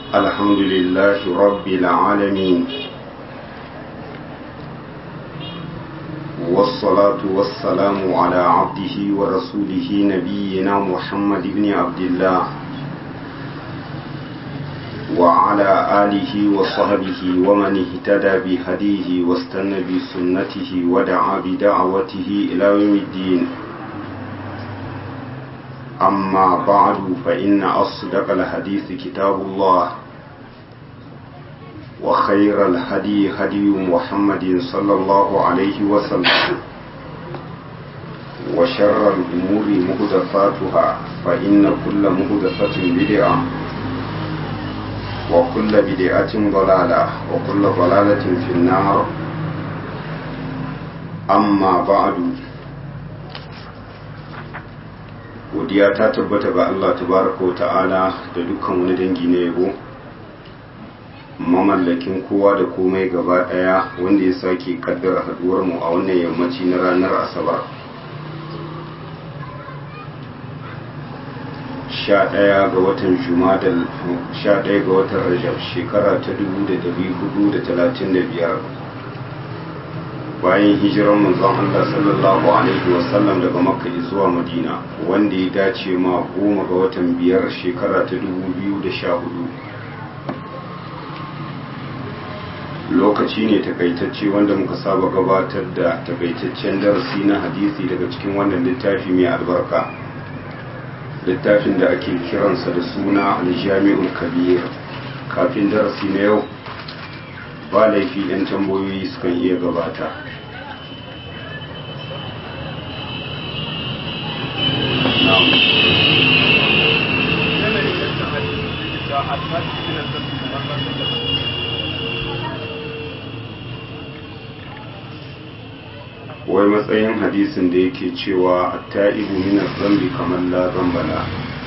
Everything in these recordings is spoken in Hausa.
الحمد لله رب العالمين والصلاة والسلام على عبده ورسوله نبينا محمد بن عبد الله وعلى آله وصحبه ومن اهتدى بهديه واستنى بسنته ودعا بدعوته إلى يوم الدين أما بعد فإن أصدق الحديث كتاب الله وخير الهدي هدي محمد صلى الله عليه وسلم وشر الأمور مهدفاتها فإن كل مهدفة بدعة وكل بدعة ضلالة وكل ضلالة في النار أما بعد godiya ta tabbata ga Allah tabaraka wa ta'ala da dukkan wani dangi na yabo mamallakin kowa da komai gaba daya wanda ya sake kaddara haduwar mu a wannan yammaci na ranar asabar sha ɗaya ga watan jumadal sha ɗaya ga watan rajab shekara ta dubu da dari hudu da talatin da biyar bayan hijiran manzon Allah sallallahu alaihi wasallam daga makka zuwa madina wanda ya dace ma goma ga watan biyar shekara ta dubu biyu da sha hudu lokaci ne takaitacce wanda muka saba gabatar da takaitaccen darasi na hadisi daga cikin wannan littafi mai albarka littafin da ake kiransa da suna aljami'ul kabir kafin darasi na yau ba laifi 'yan tambayoyi sukan iya gabata wai matsayin hadisin da yake cewa ta'ibu min zambi kamar la zambala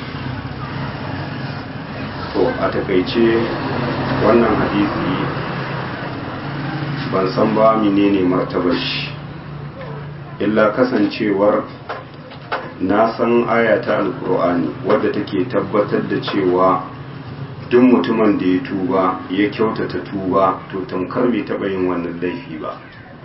to a takaice wannan hadisi ban san ba menene martabar shi illa kasancewar na san aya ta alkur'ani wadda take tabbatar da cewa duk mutumin da ya tuba ya kyautata tuba to tamkar bai taɓa yin wannan laifi ba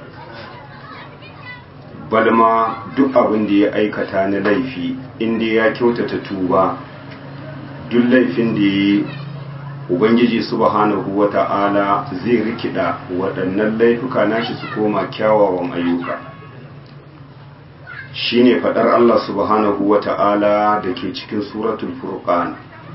balma duk abin da ya aikata na laifi inda ya kyautata tuba duk laifin da ya yi ubangiji subhanahu wata'ala zai rikida waɗannan laifuka nashi su koma kyawawan ayyuka shine faɗar Allah subhanahu wata'ala da ke cikin suratul furqan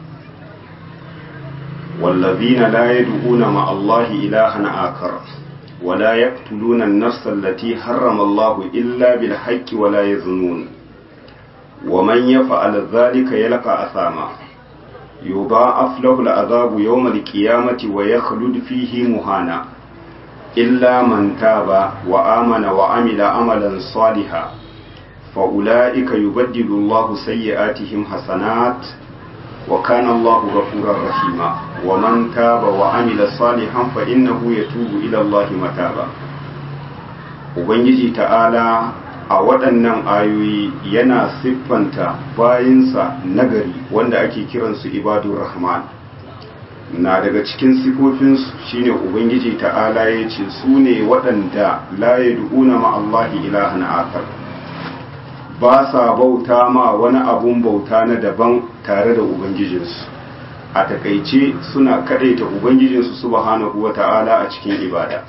wallazina la yad'una ma Allah ilahan akar ولا يقتلون النفس التي حرم الله إلا بالحق ولا يزنون ومن يفعل ذلك يلقى أثاما يضاعف له العذاب يوم القيامة ويخلد فيه مهانا إلا من تاب وآمن وعمل عملا صالحا فأولئك يبدل الله سيئاتهم حسنات وكان الله غفورا رحيما ومن تاب وعمل صالحا فإنه يتوب إلى الله متابا Ubangiji ta'ala a waɗannan ayoyi yana siffanta bayinsa nagari wanda ake kiransu ibadun rahman na daga cikin sifofinsu shine Ubangiji ta'ala ya ce su ne waɗanda la yad'una ma'allahi ilahan akar ba sa bauta ma wani abun bauta na daban tare da ubangijinsu a takaice suna kadaita ubangijinsu subhanahu wata'ala a cikin ibada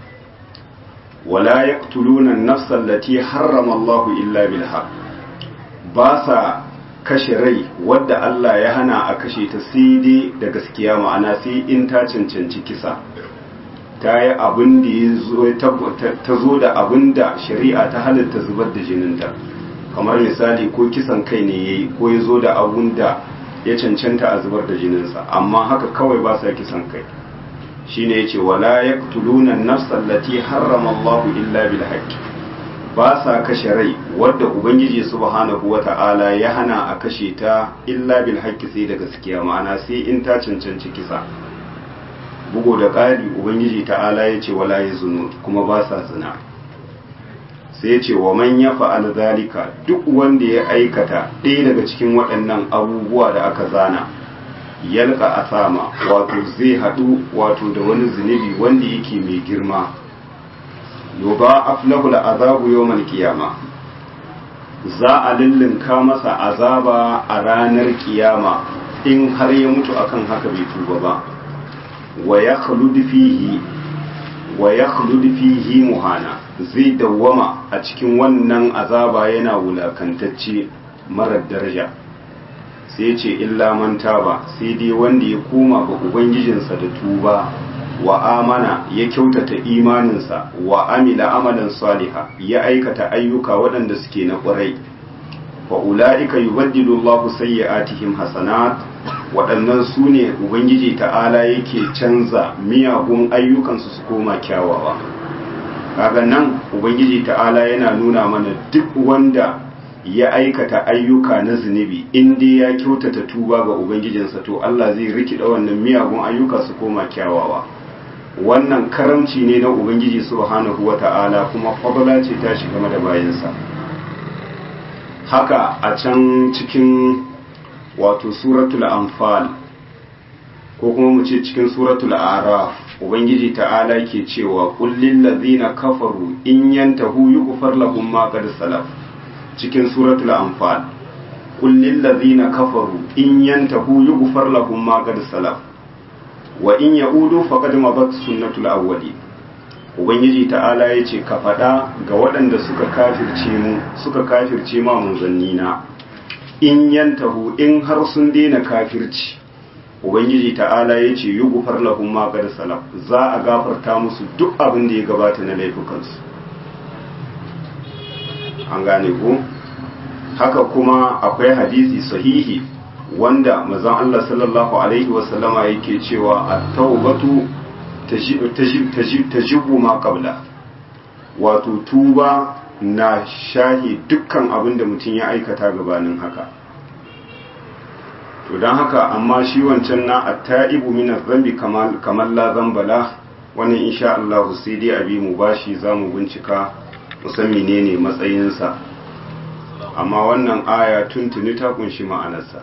wala yaqtuluna an-nafsa allati harrama Allah illa bil haqq ba sa kashe rai wadda Allah ya hana a kashe ta sai dai da gaskiya ma'ana sai in ta cancanci kisa ta yi abin da ta zo da abin da shari'a ta halatta zubar da jininta kamar misali ko kisan kai ne ya yi ko ya zo da abun da ya cancanta a zubar da jininsa amma haka kawai ba sa kisan kai shi ne ya ce wala ya tulunan nafsallati harrama Allahu illa bil haqqi ba sa kashe rai wadda ubangiji subhanahu wata'ala ya hana a kashe ta illa bil haqqi sai da gaskiya ma'ana sai in ta cancanci kisa bugu da ƙari ubangiji ta'ala ya ce wala ya zunu kuma ba sa zina sai ce wa man ya fa'al zalika duk wanda ya aikata ɗaya daga cikin waɗannan abubuwa da aka zana yalka asama wato zai hadu wato da wani zunubi wanda yake mai girma yoba aflahul azabu yawmal qiyama za a lullunka masa azaba a ranar kiyama in har ya mutu akan haka bai tuba ba wa ya fihi wa ya fihi muhana zai dawwama a cikin wannan azaba yana wulakantacce marar daraja sai ce illa man taba sai dai wanda ya koma ga ubangijinsa da tuba wa amana ya kyautata imaninsa wa amila amalan saliha ya aikata ayyuka waɗanda suke na ƙwarai wa ula'ika yubaddilu Allahu sayyi'atihim hasanat waɗannan su ne ubangiji ta'ala yake canza miyagun ayyukansu su koma kyawawa kaga nan ubangiji ta'ala yana nuna mana duk wanda ya aikata ayyuka na zunubi in dai ya kyautata tuba ga ubangijinsa to Allah zai rikida wannan miyagun ayyuka su koma kyawawa wannan karamci ne na ubangiji subhanahu wata'ala kuma fadala ce ta shiga da bayansa haka a can cikin wato suratul anfal ko kuma mu ce cikin suratul araf ubangiji ta'ala ke cewa kullil ladzina kafaru in yantahu yughfar lahum ma qad salaf cikin suratul anfal kullil ladzina kafaru in yantahu yughfar lahum ma qad salaf wa in ya'udu faqad mabat sunnatul awwali ubangiji ta'ala ya ce ka faɗa ga waɗanda suka kafirce mu suka kafirce ma manzannina in yantahu in har sun daina kafirci ubangiji ta'ala ya ce yi gufar lahum ma qad salaf za a gafarta musu duk abin da ya gabata na laifukansu an gane ko haka kuma akwai hadisi sahihi wanda mazan Allah sallallahu alaihi wasallama yake cewa at-taubatu tajibu ma qabla wato tuba na shahi dukkan abin da mutum ya aikata gabanin haka to don haka amma shi wancan na at-ta'ibu min zambi kamar la zambala wannan insha Allah sai dai abi mu bashi zamu bincika musan menene matsayinsa amma wannan aya tuntuni ta kunshi ma'anarsa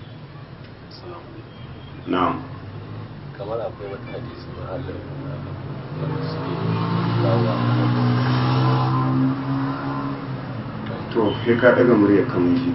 na'am kamar akwai wata hadisi na Allah wanda suke kawo to sai ka daga murya kamar shi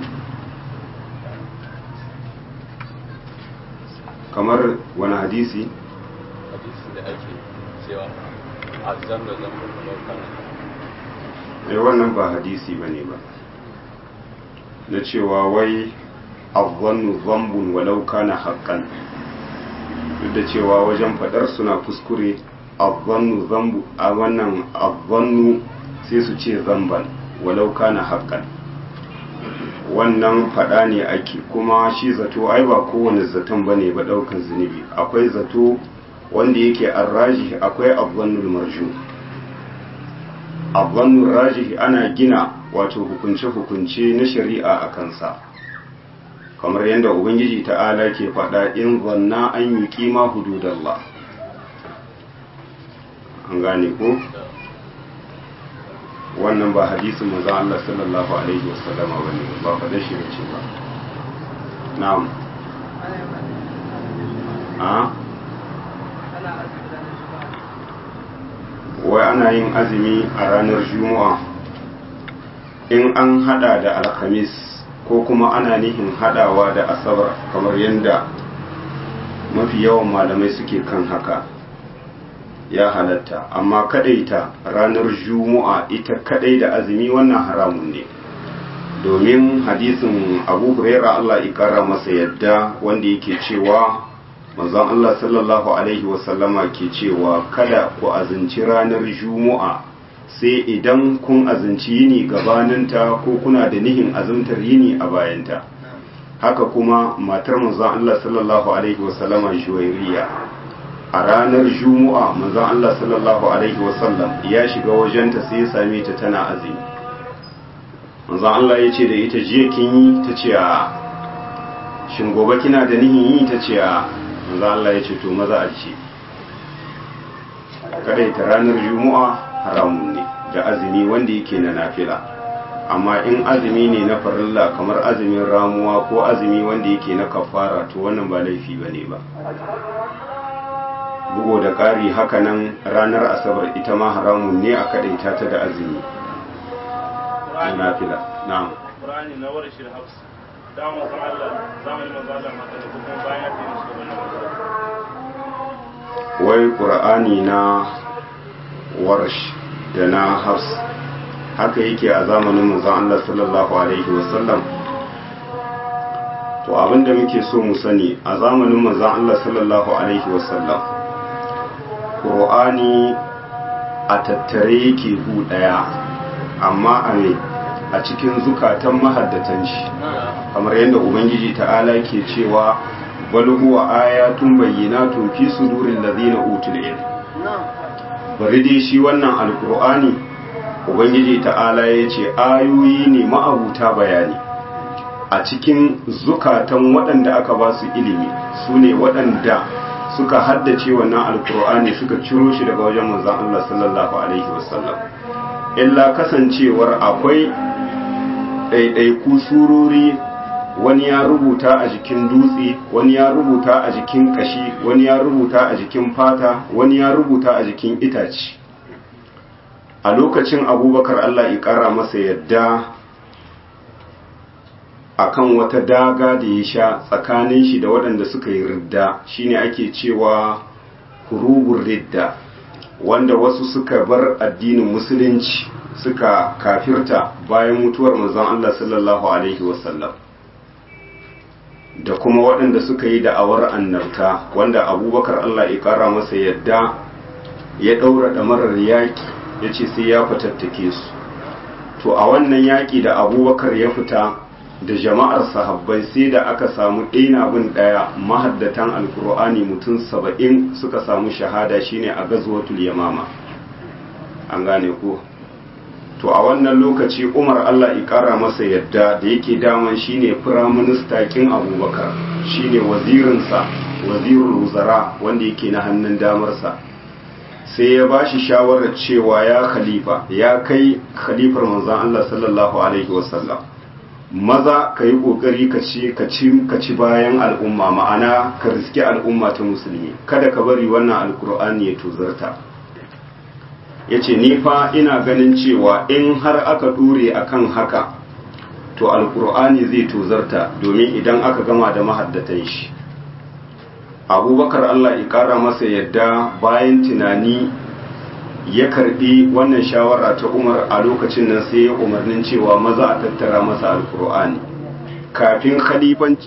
kamar wani hadisi hadisi da ake cewa azan da zan kuma kana ai wannan ba hadisi bane ba na cewa wai azzannu zambun walau kana haqqan duk da cewa wajen fadar suna kuskure azzannu zambu a wannan azzannu sai su ce zamban walau kana haqqan wannan fada ne ake kuma shi zato ai ba kowane zaton bane ba daukan zunubi akwai zato wanda yake arraji akwai azzannul marju azzannul rajih ana gina wato hukunce-hukunce na shari'a a kansa kamar yadda ubangiji ta'ala ke faɗa in zanna an yi kima hududallah an gane ko wannan ba hadisin maza Allah sallallahu alaihi wasallama ba ne ba faɗa shi ce ba na'am a wai ana yin azumi a ranar juma'a in an hada da alhamis ko kuma ana nihin hadawa da asabar kamar yadda mafi yawan malamai suke kan haka ya halatta amma kadaita ranar juma'a ita kadai da azumi wannan haramun ne domin hadisin abu huraira Allah ikara masa yadda wanda yake cewa manzon Allah sallallahu alaihi wasallama ke cewa kada ku azinci ranar juma'a sai idan kun azinci yini gabaninta ko kuna da nihin azumtar yini a bayanta haka kuma matar manzon Allah sallallahu alaihi wasallama juwairiya a ranar juma'a manzon Allah sallallahu alaihi wasallam ya shiga wajenta sai ya same ta tana azumi manzon Allah ya ce da ita jiya kin yi ta ce a shin gobe kina da nihin yi ta ce a manzon Allah ya ce to maza a ce kada ta ranar juma'a haramun ne da azumi wanda yake na nafila amma in azumi ne na farilla kamar azumin ramuwa ko azumi wanda yake na kafara to wannan ba laifi ba ne ba bugu da ƙari hakanan ranar asabar ita ma haramun ne a kaɗaita ta da azumi na fila na'am Qur'ani na wara shir hafs da mu san Allah zamanin manzo Allah maka da kuma bayan ya fi shi wannan wai ƙur'ani na warsh da na hafs haka yake a zamanin manzon Allah sallallahu alaihi wasallam to abinda muke so mu sani a zamanin manzon Allah sallallahu alaihi wasallam ƙur'ani a tattare yake gu ɗaya amma a me a cikin zukatan mahaddatan shi kamar yadda ubangiji ta'ala ke cewa bal huwa ayatun bayyinatun fi suduril ladina utul ilm bari dai shi wannan alqur'ani ubangiji ta'ala yace ayoyi ne ma'abuta bayani a cikin zukatan waɗanda aka ba su ilimi sune waɗanda suka haddace wannan alqur'ani suka ciro shi daga wajen manzon Allah sallallahu alaihi wasallam illa kasancewar akwai ɗaiɗaiku surori wani ya rubuta a jikin dutse wani ya rubuta a jikin kashi wani ya rubuta a jikin fata wani ya rubuta a jikin itace a lokacin abubakar allah ya ƙara masa yadda akan wata daga da ya sha tsakanin shi da waɗanda suka yi ridda shine ake cewa hurubun ridda wanda wasu suka bar addinin musulunci suka kafirta bayan mutuwar manzon Allah sallallahu alaihi wasallam da kuma waɗanda suka yi da'awar annabta wanda abubakar Allah ya ƙara masa yadda ya ɗaura ɗamarar yaƙi ya ce sai ya fatattake su to a wannan yaƙi da abubakar ya fita da jama'ar sahabbai sai da aka samu ɗaya bin ɗaya mahaddatan alkur'ani mutum saba'in suka samu shahada shine a gazwatul yamama an gane ko to a wannan lokaci umar allah ƙara masa yadda da yake daman shine firaminista kin abubakar shine wazirinsa wazirin wuzara wanda yake na hannun damarsa sai ya ba shi shawarar cewa ya khalifa ya kai khalifar manzan allah sallallahu alaihi wasallam maza ka yi ƙoƙari ka ci bayan al'umma ma'ana ka riske al'umma ta musulmi kada ka bari wannan alkur'ani ya tuzarta ya ce fa ina ganin cewa in har aka ɗure akan haka to alkur'ani zai tuzarta domin idan aka gama da mahaddatan shi abubakar allah ya ƙara masa yadda bayan tunani ya karbi wannan shawara ta umar a lokacin nan sai ya umarnin cewa maza a tattara masa alkur'ani kafin khalifanci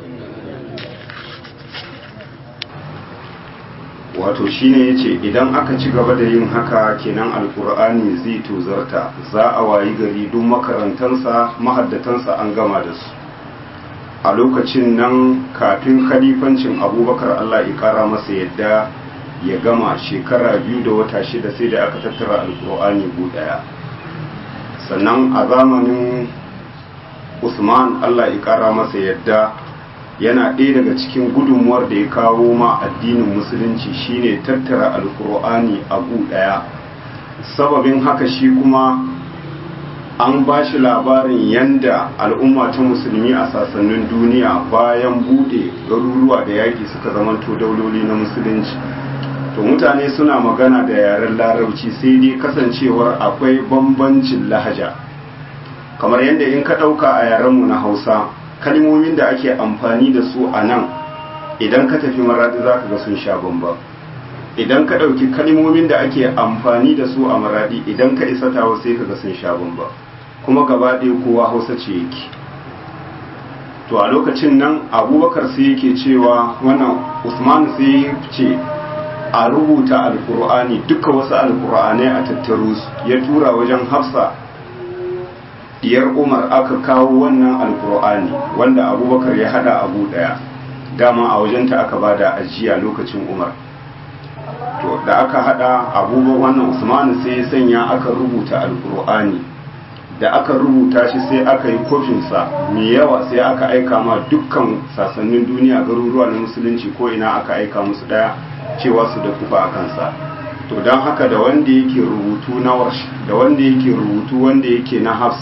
wato shine yace idan aka ci gaba da yin haka kenan alkur'ani zai tozarta za a wayi gari duk makarantansa mahaddatansa an gama da su a lokacin nan kafin khalifancin abubakar allah ya kara masa yadda ya gama shekara biyu da wata shida sai da aka tattara alkur'ani gu daya sannan a zamanin usman allah ya kara masa yadda yana ɗaya daga cikin gudunmuwar da ya kawo ma addinin musulunci shine tattara alkur'ani a gu daya sababin haka shi kuma an ba shi labarin yanda al'umma ta musulmi a sassanin duniya bayan bude garuruwa da yaƙi suka zamanto dauloli na musulunci to mutane suna magana da yaren larabci sai dai kasancewar akwai bambancin lahaja kamar yadda in ka ɗauka a yarenmu na hausa kalmomin da ake amfani da su a nan idan ka tafi maradi za ka ga sun sha bamba idan ka ɗauki kalmomin da ake amfani da su a maradi idan ka isa tawa sai ka ga sun sha bamba kuma gaba ɗaya kowa hausa ce yake to a lokacin nan abubakar sai yake cewa wannan usman sai ce a rubuta alkur'ani duka wasu alkur'anai a tattaro su ya tura wajen hafsa diyar umar aka kawo wannan alkur'ani wanda abubakar ya hada abu daya dama a wajenta aka bada ajiya lokacin umar to da aka hada abubuwan wannan usmanu sai ya sanya aka rubuta alkur'ani da aka rubuta shi sai aka yi kofinsa mai yawa sai aka aika ma dukkan sassanin duniya garuruwa na musulunci ko ina aka aika musu daya cewa su da kufa a kansa to don haka da wanda yake rubutu na warsh da wanda yake rubutu wanda yake na hafs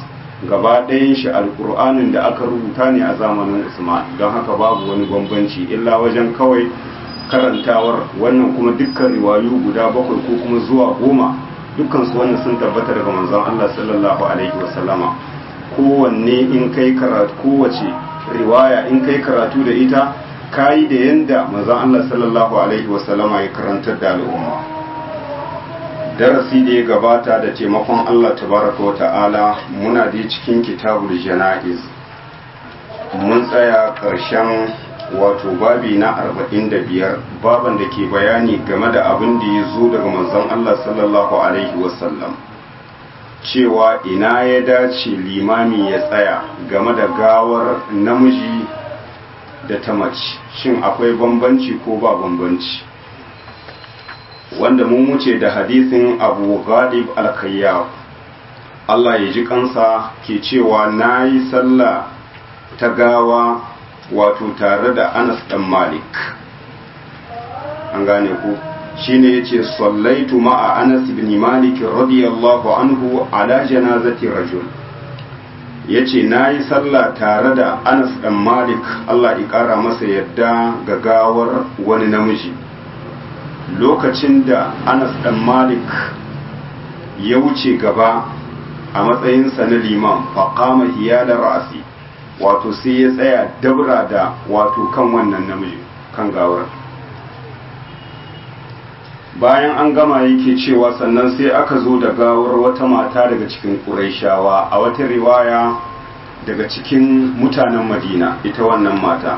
gaba ɗayan shi alkur'anin da aka rubuta ne a zamanin usman don haka babu wani bambanci illa wajen kawai karantawar wannan kuma dukkan riwayu guda bakwai ko kuma zuwa goma dukkan su wannan sun tabbata daga manzon Allah sallallahu alaihi wasallama kowanne in kai karatu kowace riwaya in kai karatu da ita kayi da yanda manzon Allah sallallahu alaihi wasallama ya karantar da al'umma darasi da ya gabata da taimakon Allah tabaraka wa ta'ala muna da cikin kitabul jana'iz mun tsaya ƙarshen wato babi na 45 baban da ke bayani game da abin da ya zo daga manzon Allah sallallahu alaihi wasallam cewa ina ya dace limami ya tsaya game da gawar namiji da ta mace shin akwai bambanci ko ba bambanci wanda mun wuce da hadisin abu ghalib al-khayyab Allah ya ji kansa ke cewa na yi sallah ta gawa wato tare da anas dan malik an gane ku shine yace sallaitu ma'a anas ibn malik radiyallahu anhu ala janazati rajul yace nayi sallah tare da anas dan malik Allah ya kara masa yadda ga gawar wani namiji lokacin da anas dan malik ya wuce gaba a matsayinsa na liman faƙama hiyalar ra'asi wato sai ya tsaya dabra da wato kan wannan namiji kan gawar bayan an gama yake cewa sannan sai aka zo da gawar wata mata daga cikin ƙuraishawa a wata riwaya daga cikin mutanen madina ita wannan mata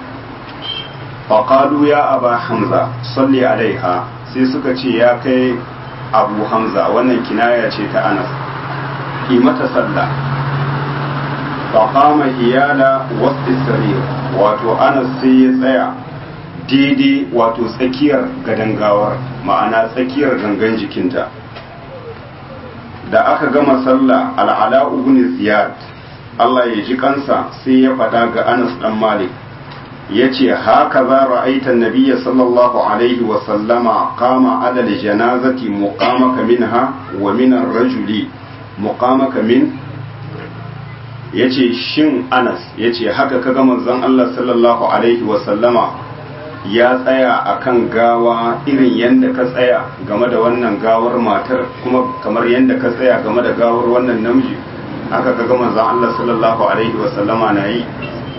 faƙalu ya aba hamza salli alaiha sai suka ce ya kai abu hamza wannan kinaya ce ta anas yi mata sallah faƙama iyala wasu sarir wato anas sai ya tsaya daidai wato tsakiyar gadon gawar ma'ana tsakiyar gangan jikinta da aka gama sallah al'ala ibn ziyad Allah ya ji kansa sai ya faɗa ga anas dan malik ya ce haka za ra'aitan nabiya sallallahu alaihi wasallama kama adal janazati muqamaka minha wa minan rajuli muqamaka min ya ce shin anas ya ce haka kaga manzon Allah sallallahu alaihi wasallama ya tsaya a kan gawa irin yadda ka tsaya game da wannan gawar matar kuma kamar yadda ka tsaya game da gawar wannan namiji haka kaga manzon Allah sallallahu alaihi wasallama na yi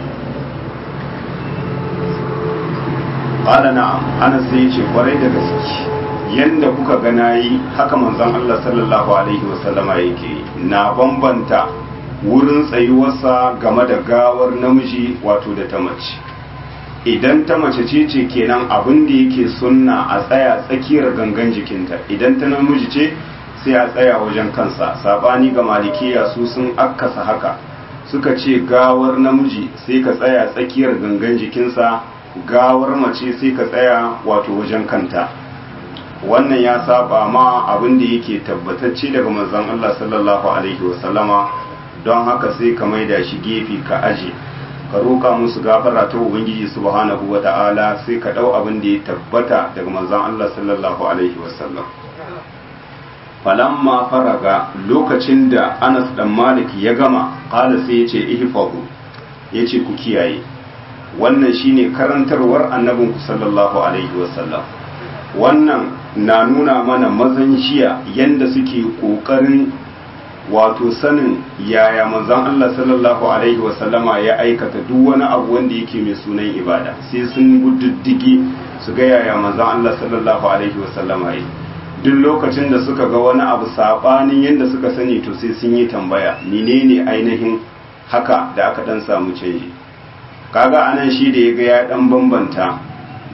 qala na'am anas sai ce kwarai da gaske yanda kuka ga nayi haka manzon Allah sallallahu alaihi wasallama yake na bambanta wurin tsayuwarsa game da gawar namiji wato da ta mace idan ta mace ce ce kenan abin da yake sunna a tsaya tsakiyar gangan jikinta idan ta namiji ce sai a tsaya wajen kansa sabani ga malikiya su sun akkasa haka suka ce gawar namiji sai ka tsaya tsakiyar gangan jikinsa gawar mace sai ka tsaya wato wajen kanta wannan ya saba ma abin da yake tabbatacce daga manzon Allah sallallahu alaihi wasallama don haka sai ka maida shi gefe ka aje ka roƙa musu gafara ta ubangiji subhanahu wa ta'ala sai ka ɗau abin da ya tabbata daga manzon Allah sallallahu alaihi wasallam falamma faraga lokacin da Anas dan Malik ya gama qala sai ya ce ihfazu yace ku kiyaye wannan shine karantarwar annabinku sallallahu alaihi wasallam wannan na nuna mana mazan jiya yanda suke ƙoƙarin wato sanin yaya manzon Allah sallallahu alaihi wasallama ya aikata duk wani abu wanda yake mai sunan ibada sai sun gududdigi su ga yaya manzon Allah sallallahu alaihi wasallama yi duk lokacin da suka ga wani abu sabanin yadda suka sani to sai sun yi tambaya menene ainihin haka da aka dan samu canji kaga anan shi da ya ga ya dan bambanta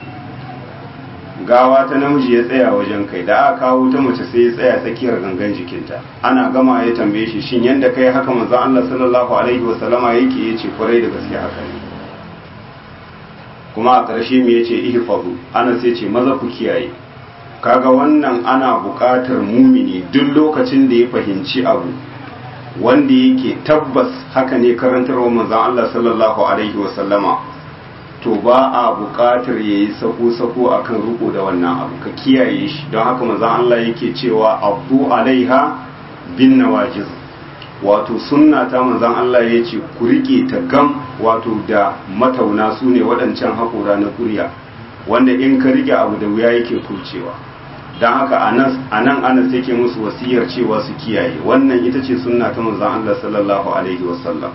gawa ta namiji ya tsaya wajen kai da aka kawo ta mace sai ya tsaya tsakiyar gangan jikinta ana gama ya tambaye shi shin yanda kai haka manzon Allah sallallahu alaihi wa sallama yake yace kwarai da gaske haka ne kuma a ƙarshe me yace ihfazu ana sai ce maza ku kiyaye kaga wannan ana buƙatar mumini duk lokacin da ya fahimci abu wanda yake tabbas haka ne karantarwa manzon Allah sallallahu alaihi wa sallama to ba a buƙatar ya yi sako-sako a kan riko da wannan abu ka kiyaye shi don haka mazan Allah yake cewa abu alaiha bin nawajiz wato sunna ta manzan Allah ya ce ku rike ta gam wato da matauna su ne waɗancan haƙura na ƙurya wanda in ka rike abu da wuya yake kurcewa don haka a nan anas yake musu wasiyar cewa su kiyaye wannan ita ce sunna ta manzan Allah sallallahu alaihi wasallam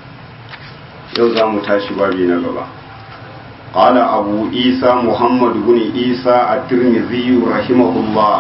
yau za mu tashi babi na gaba قال أبو عيسى محمد بن عيسى الترمذي رحمه الله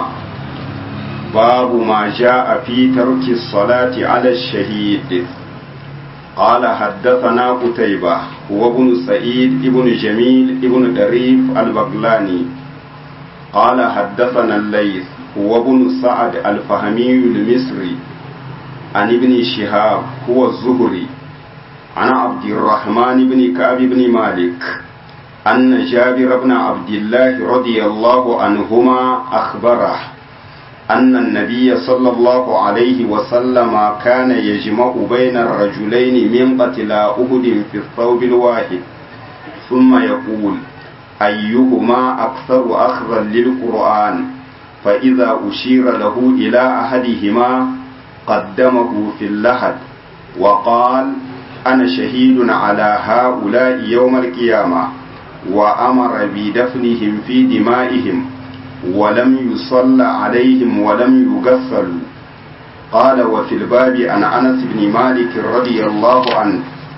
باب ما جاء في ترك الصلاة على الشهيد قال حدثنا قتيبة هو ابن سعيد ابن جميل ابن دريف البغلاني قال حدثنا الليث هو ابن سعد الفهمي المصري عن ابن شهاب هو الزهري عن عبد الرحمن بن كعب بن مالك أن جابر بن عبد الله رضي الله عنهما أخبره أن النبي صلى الله عليه وسلم كان يجمع بين الرجلين من قتلى أهد في الثوب الواحد ثم يقول أيهما أكثر أخذا للقرآن فإذا أشير له إلى أحدهما قدمه في اللحد وقال أنا شهيد على هؤلاء يوم القيامة وأمر بدفنهم في دمائهم ولم يصلى عليهم ولم يغسلوا قال وفي الباب عن أنس بن مالك رضي الله عنه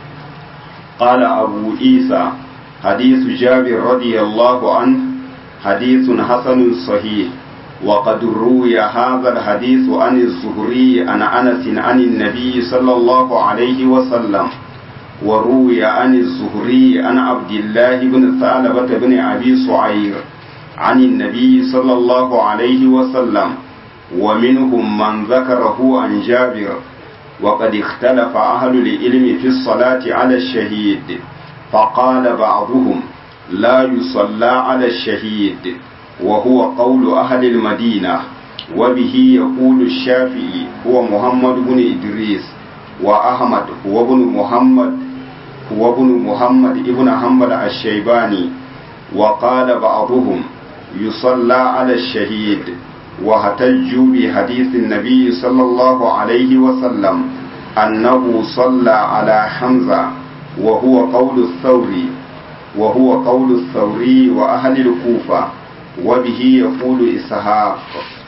قال أبو عيسى حديث جابر رضي الله عنه حديث حسن صحيح وقد روي هذا الحديث عن الزهري عن أنس عن النبي صلى الله عليه وسلم وروي عن الزهري عن عبد الله بن ثعلبة بن أبي سعير عن النبي صلى الله عليه وسلم ومنهم من ذكره عن جابر وقد اختلف أهل العلم في الصلاة على الشهيد فقال بعضهم لا يصلى على الشهيد وهو قول أهل المدينة وبه يقول الشافعي هو محمد بن إدريس وأحمد هو ابن محمد هو ابن محمد ابن حنبل الشيباني وقال بعضهم يصلى على الشهيد واحتجوا بحديث النبي صلى الله عليه وسلم أنه صلى على حمزة وهو قول الثوري وهو قول الثوري وأهل الكوفة وبه يقول إسحاق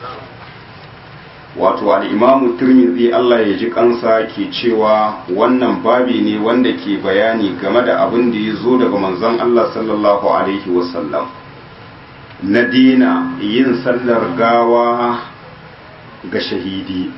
wato al'imamu turmizi Allah ya ji kansa ke cewa wannan babi ne wanda ke bayani game da abin da ya zo daga manzon Allah sallallahu Alaihi wasallam na dina yin sallar gawa ga shahidi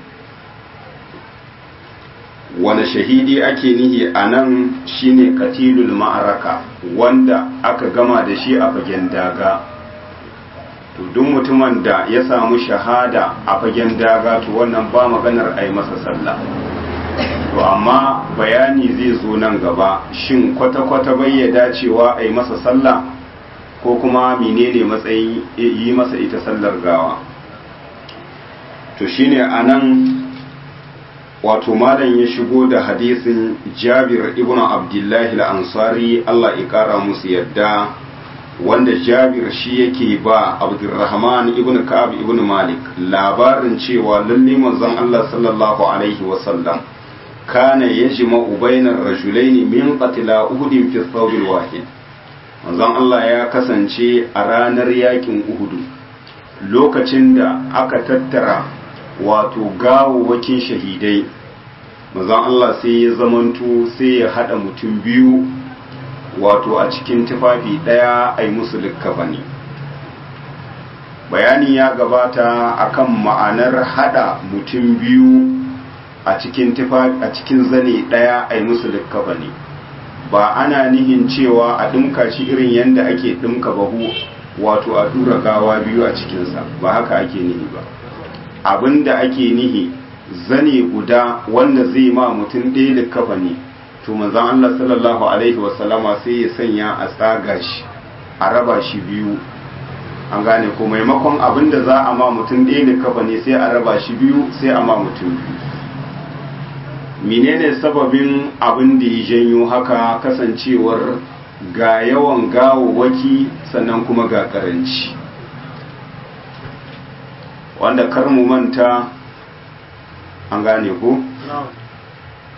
wani shahidi ake nihi a nan shine katilul ma'araka wanda aka gama da shi a fagen daga to duk mutumin da ya samu shahada a fagen daga to wannan ba maganar a yi masa sallah to amma bayani zai zo nan gaba shin kwata-kwata bai ya dacewa a yi masa sallah ko kuma menene matsayin yi masa ita sallar gawa to shine a nan wato malam ya shigo da hadisin jabir ibn abdullahi al-ansari Allah ya kara musu yadda wanda jabir shi yake ba abdurrahman ibn ka'ab ibn malik labarin cewa lalle manzon Allah sallallahu alaihi wa sallam kana yajma'u bainar rajulain min qatla uhud fi thawb wahid manzon Allah ya kasance a ranar yakin uhud lokacin da aka tattara wato gawawwakin shahidai manzon Allah sai ya zamanto sai ya hada mutum biyu wato a cikin tufafi ɗaya a yi musu likkafani bayani ya gabata akan ma'anar hada mutum biyu a cikin tufafi a cikin zane ɗaya a yi musu likkafani ba ana nihin cewa a ɗinka shi irin yadda ake ɗinka bahu wato a tura gawa biyu a cikinsa ba haka ake nihi ba abinda ake nihi zane guda wanda zai ma mutum ɗaya likkafani to manzon Allah sallallahu alaihi wasallama sai ya sanya a tsaga shi a raba shi biyu an gane ko maimakon abin da za a ma mutum ɗaya da kafa ne sai a raba shi biyu sai a ma mutum biyu menene sababin abin da ya janyo haka kasancewar ga yawan gawawwaki sannan kuma ga karanci wanda kar mu manta an gane ko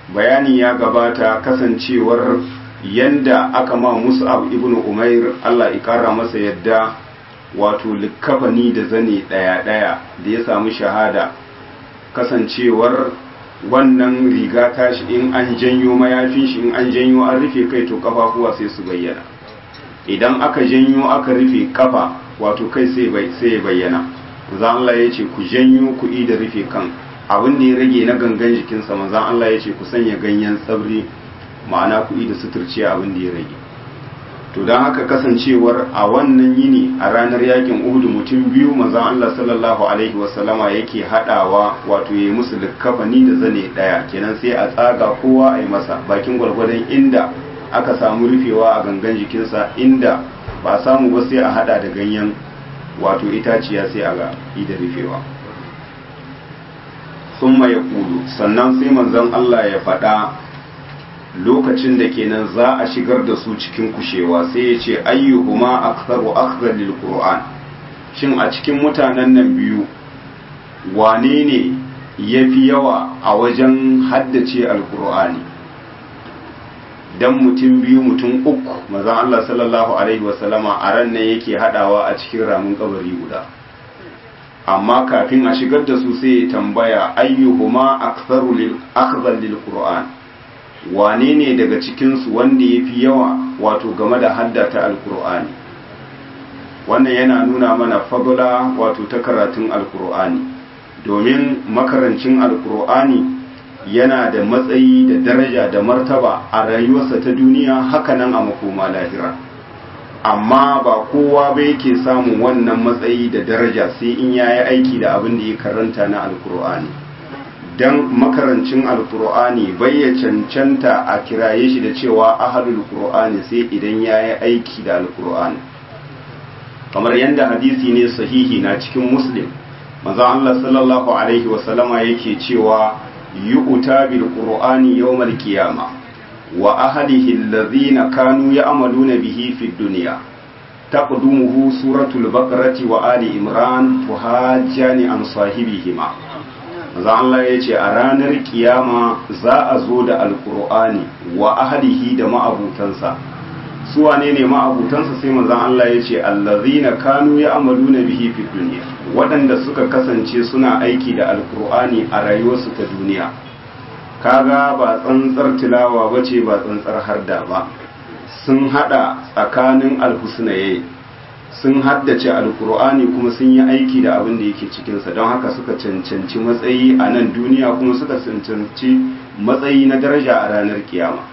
bayani ya gabata kasancewar yanda aka ma mus'ab ibn umair Allah ikara masa yadda wato likkafani da zane daya daya da ya samu shahada kasancewar wannan riga tashi in an janyo mayafin shi in an janyo an rufe kai to kafafuwa sai su bayyana idan aka janyo aka rufe kafa wato kai sai ya bayyana manzan Allah ya ce ku janyo kuɗi da rufe kan abin da ya rage na gangan jikinsa manzan Allah ya ce ku sanya ganyen tsabri ma'ana kuɗi da suturciya abin da ya rage to don haka kasancewar a wannan yini a ranar yakin uhudu mutum biyu manzan Allah sallallahu alaihi wasallama yake haɗawa wato ya yi musu likkafani da zane ɗaya kenan sai a tsaga kowa a yi masa bakin gwargwadon inda aka samu rufewa a gangan jikinsa inda ba samu ba sai a hada da ganyen wato itaciya sai a ga da rufewa sun ya kudu sannan sai manzon Allah ya faɗa lokacin da kenan za a shigar da su cikin kushewa sai ya ce ayyuhuma aktharu akhdhan lil qur'an shin a cikin mutanen nan biyu wane ne yafi yawa a wajen haddace alqur'ani dan mutum biyu mutum uku mazan Allah sallallahu alaihi wasallama a ran nan yake hadawa a cikin ramin kabari guda amma kafin a shigar da su sai ya tambaya ayyuhuma aktharu lil akhdhan lil qur'an wane ne daga cikin su wanda yafi yawa wato game da haddata alqur'ani wannan yana nuna mana fadla wato ta karatun alqur'ani domin makarancin alqur'ani yana da matsayi da daraja da martaba a rayuwarsa ta duniya hakanan a makoma lahira amma ba kowa ba yake samun wannan matsayi da daraja sai in ya yi aiki da abin da ya karanta na alkur'ani don makarancin alkur'ani bai ya cancanta a kiraye shi da cewa ahadul qur'ani sai idan ya yi aiki da alkur'ani kamar yadda hadisi ne sahihi na cikin muslim manzon Allah sallallahu alaihi wasallama yake cewa يؤتى بالقرآن يوم القيامة وأهله الذين كانوا يعملون به في الدنيا تقدمه سورة البقرة وآل إمران تهاجان عن صاحبهما za Allah ya ce a ranar kiyama za a zo da alkur'ani wa ahalihi da ma'abutansa su wane ne ma'abutansa sai manzon Allah ya ce allazina kanu ya'maluna bihi fid dunya waɗanda suka kasance suna aiki da alkur'ani a rayuwarsu ta duniya kaga ba tsantsar tilawa bace ba tsantsar harda ba sun hada tsakanin alhusnaye sun haddace alkur'ani kuma sun yi aiki da abin da yake cikinsa don haka suka cancanci matsayi a nan duniya kuma suka cancanci matsayi na daraja a ranar kiyama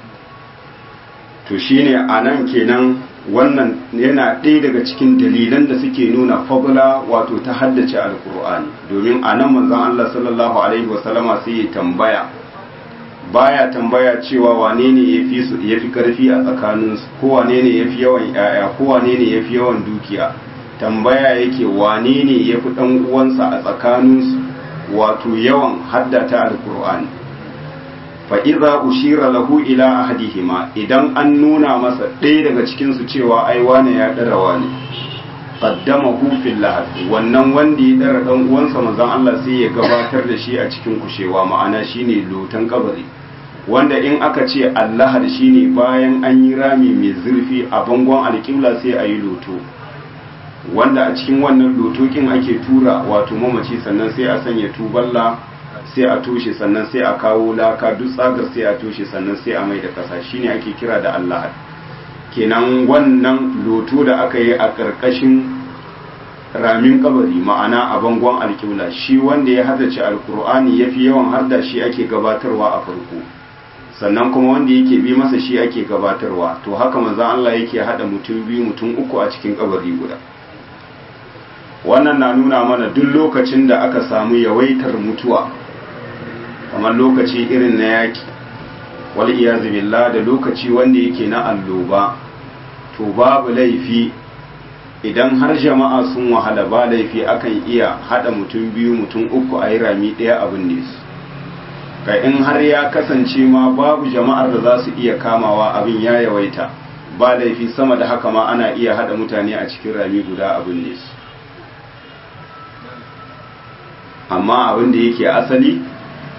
to shine a nan kenan wannan yana ɗaya daga cikin dalilan da suke nuna fadla wato ta haddace alkur'ani domin a nan manzon Allah sallallahu alaihi wasallama sai ya tambaya baya tambaya cewa wane ne yafi su yafi karfi a tsakanin su ko wane ne yafi yawan yaya ko wane ne yafi yawan dukiya tambaya yake wane ne yafi dan uwansa a tsakanin su wato yawan haddata alkur'ani fa idza ushira lahu ila ahadihima idan an nuna masa ɗaya daga cikin su cewa ai wane ya dara wane qaddamahu fil lahad wannan wanda ya dara dan uwansa manzon Allah sai ya gabatar da shi a cikin kushewa ma'ana shine lotan kabari wanda in aka ce allahad shine bayan an yi rami mai zurfi a bangon alƙibla sai a yi loto wanda a cikin wannan lotokin ake tura wato mamaci sannan sai a sanya tuballa sai a toshe sannan sai a kawo laka duk tsagar sai a toshe sannan sai a mai da kasa shine ake kira da Allah kenan wannan loto da aka yi a ƙarƙashin ramin kabari ma'ana a bangon alƙibla shi wanda ya haddace alkur'ani ya fi yawan harda shi ake gabatarwa a farko sannan kuma wanda yake bi masa shi ake gabatarwa to haka manzo Allah yake hada mutum biyu mutum uku a cikin kabari guda wannan na nuna mana duk lokacin da aka samu yawaitar mutuwa kamar lokaci irin na yaki wal iyazu billah da lokaci wanda yake na alloba to babu laifi idan har jama'a sun wahala ba laifi akan iya hada mutum biyu mutum uku a yi rami ɗaya abin ne su ka in har ya kasance ma babu jama'ar da za su iya kamawa abin ya yawaita ba laifi sama da haka ma ana iya hada mutane a cikin rami guda abin ne su amma abin da yake asali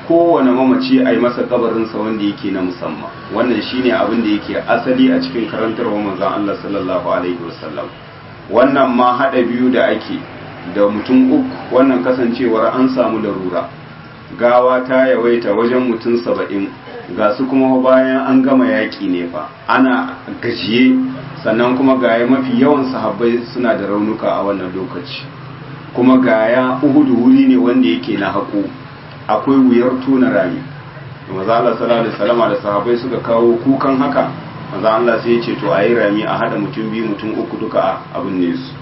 kowane mamaci a yi masa kabarinsa wanda yake na musamman wannan shine abin da yake asali a cikin karantarwa manzon Allah sallallahu alaihi wasallam wannan ma hada biyu da ake da mutum uku wannan kasancewar an samu larura gawa ta yawaita wajen mutum saba'in ga su kuma bayan an gama yaƙi ne fa ana gajiye sannan kuma gaya mafi yawan sahabbai suna da raunuka a wannan lokaci kuma gaya uhudu wuri ne wanda yake na haƙo akwai wuyar tona rami maza Allah sallallahu alaihi wasallam da sahabbai suka kawo kukan haka maza Allah sai ya ce to ayi rami a hada mutum biyu mutum uku duka abin ne su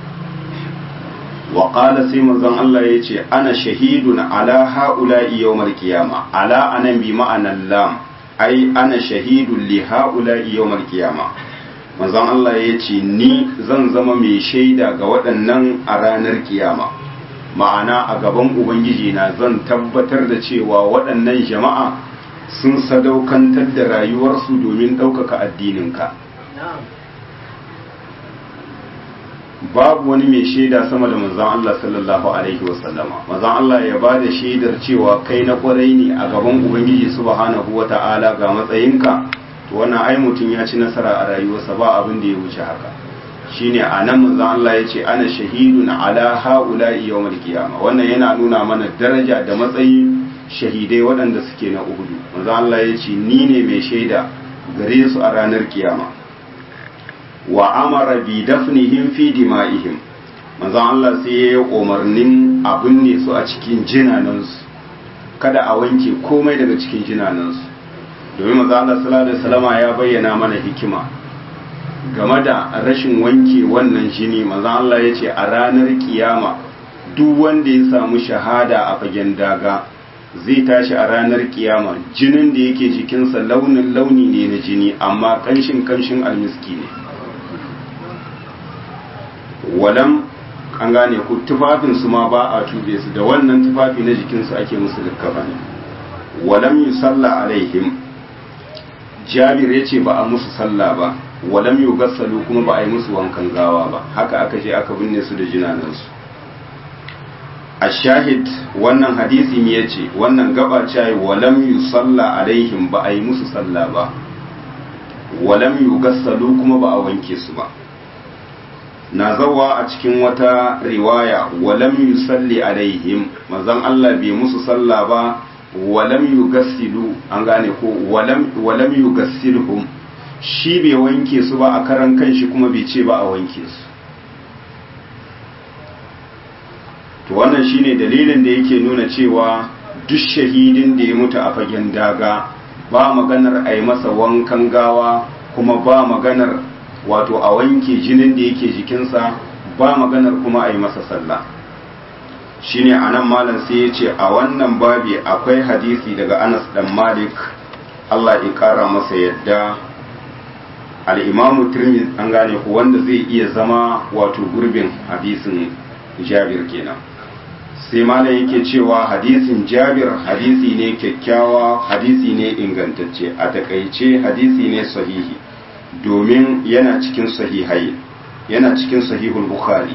wa qala sai manzon Allah ya ce ana shahidun ala haula'i yawmal qiyama ala anan bi ma'anan lam ai ana shahidun li haula'i yawmal qiyama manzon Allah ya ce ni zan zama mai shaida ga waɗannan a ranar kiyama ma'ana a gaban ubangiji na zan tabbatar da cewa waɗannan jama'a sun sadaukantar da rayuwarsu domin ɗaukaka addininka babu wani mai shaida sama da manzon Allah sallallahu alaihi wasallama manzon Allah ya ba da shaidar cewa kai na kwarai ne a gaban ubangiji subhanahu wata'ala ga matsayinka to wannan ai mutum ya ci nasara a rayuwarsa ba abin da ya wuce haka shine a nan manzon Allah ya ce ana shahidun ala haula'i yawmal qiyama wannan yana nuna mana daraja da matsayi shahidai waɗanda suke na uhudu manzon Allah ya ce ni ne mai shaida gare su a ranar kiyama wa amara bi dafnihim fi dima'ihim manzon Allah sai ya yi umarnin abin ne su a cikin jinanansu kada a wanke komai daga cikin jinanansu domin manzon Allah sallallahu alaihi wasallama ya bayyana mana hikima game da rashin wanke wannan jini manzon Allah ya ce a ranar kiyama duk wanda ya samu shahada a fagen daga zai tashi a ranar kiyama jinin da yake jikinsa launin launi ne na jini amma kanshin kanshin almiski ne walam an gane ku tufafinsu ma ba a tube su da wannan tufafi na jikinsu ake musu likkafa ne walam yi sallah alaihim jabir ya ce ba a musu sallah ba walam yi gassalu kuma ba a yi musu wankan gawa ba haka aka je aka binne su da jinanansu a shahid wannan hadisi ne ya ce wannan gaba ce walam yi sallah alaihim ba a yi musu sallah ba walam yi gassalu kuma ba a wanke su ba na zawa a cikin wata riwaya walam yusalli alaihim manzon Allah bai musu sallah ba walam yugassilu an gane ko walam walam yugassilhum shi bai wanke su ba a karan kanshi kuma bai ce ba a wanke su to wannan shine dalilin da yake nuna cewa duk shahidin da ya mutu a fagen daga ba maganar a yi masa wankan gawa kuma ba maganar wato a wanke jinin da yake jikinsa ba maganar kuma a yi masa sallah shine a nan malam sai ya ce a wannan babi akwai hadisi daga anas dan malik allah ya kara masa yadda al'imamu tirmidhi an gane ku wanda zai iya zama wato gurbin hadisin jabir kenan sai malam yake cewa hadisin jabir hadisi ne kyakkyawa hadisi ne ingantacce a takaice hadisi ne sahihi domin yana cikin sahihai yana cikin sahihul bukhari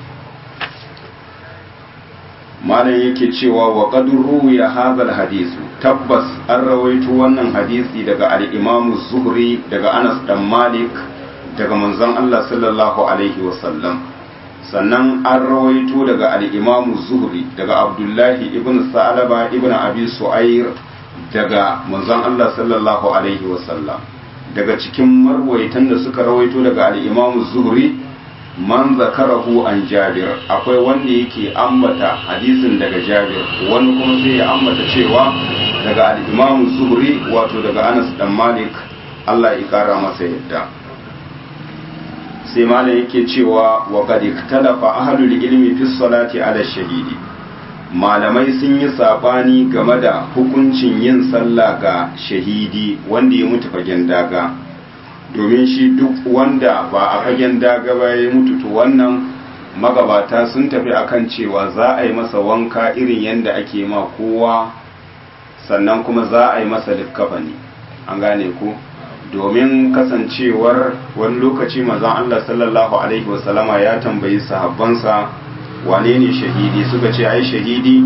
malam yake cewa wa qad ruwiya hadha hadisu tabbas an rawaito wannan hadisi daga al-imam zuhri daga Anas dan Malik daga manzon Allah sallallahu alaihi wasallam sannan an rawaito daga al-imam zuhri daga Abdullahi ibn Sa'laba ibn Abi Su'air daga manzon Allah sallallahu alaihi wasallam daga cikin marwaitan da suka rawaito daga al-imam zuhri man zakarahu an jabir akwai wanda yake ambata hadisin daga jabir wani kuma sai ya ambata cewa daga al-imam zuhri wato daga anas dan malik Allah ya kara masa yadda sai malam yake cewa wa qad ikhtalafa ahlul ilmi fi salati ala shahidi malamai sun yi sabani game da hukuncin yin sallah ga shahidi wanda ya mutu fagen daga domin shi duk wanda ba a fagen daga ba ya mutu to wannan magabata sun tafi akan cewa za a yi masa wanka irin yadda ake ma kowa sannan kuma za a yi masa likkafani an gane ku domin kasancewar wani lokaci mazan Allah sallallahu alaihi wasallama ya tambayi sahabbansa wane ne shahidi suka ce ai shahidi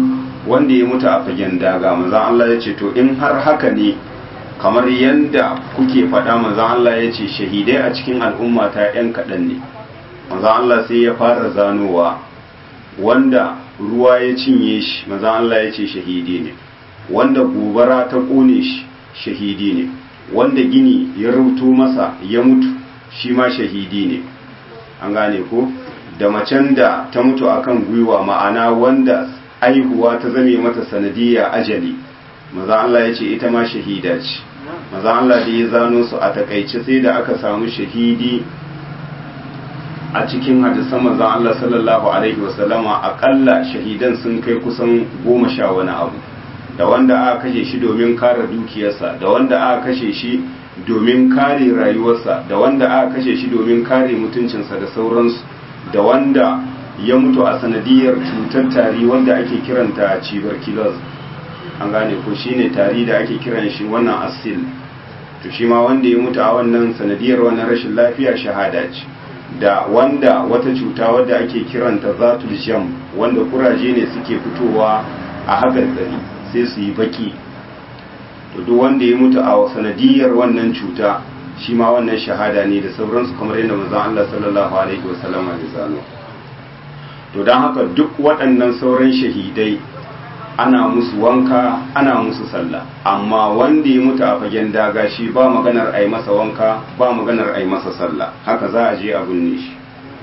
wanda ya mutu a fagen daga manzon Allah ya ce to in har haka ne kamar yadda kuke faɗa manzon Allah ya ce shahidai a cikin al'umma ta ‘yan kaɗan ne manzon Allah sai ya fara zanowa wanda ruwa ya cinye shi manzon Allah ya ce shahidi ne wanda gobara ta ƙone shi shahidi ne wanda gini ya rubuto masa ya mutu shi ma shahidi ne an gane ko da macen da ta mutu akan gwiwa ma'ana wanda aihuwa ta zame mata sanadiyya ajali maza Allah ya ce ita ma shahida ce maza Allah da ya zano su a takaice sai da aka samu shahidi a cikin hadisan maza Allah sallallahu alaihi wasallama akalla shahidan sun kai kusan goma sha wani abu da wanda aka kashe shi domin kare dukiyarsa da wanda aka kashe shi domin kare rayuwarsa da wanda aka kashe shi domin kare mutuncinsa da sauransu da wanda ya mutu a sanadiyar cutar tari wanda ake kiranta tuberculosis an gane ko shine tari da ake kiran shi wannan asil to shi ma wanda ya mutu a wannan sanadiyar wannan rashin lafiya shahada ce da wanda wata cuta wadda ake kiranta zatul jam wanda kuraje ne suke fitowa a hagar tsari sai su yi baki to duk wanda ya mutu a sanadiyar wannan cuta shi ma wannan shahada ne da sauransu kamar yadda manzon Allah sallallahu alaihi wasallam ya zano to don haka duk waɗannan sauran shahidai ana musu wanka ana musu sallah amma wanda ya mutu a fagen daga shi ba maganar a yi masa wanka ba maganar a yi masa sallah haka za a je a binne shi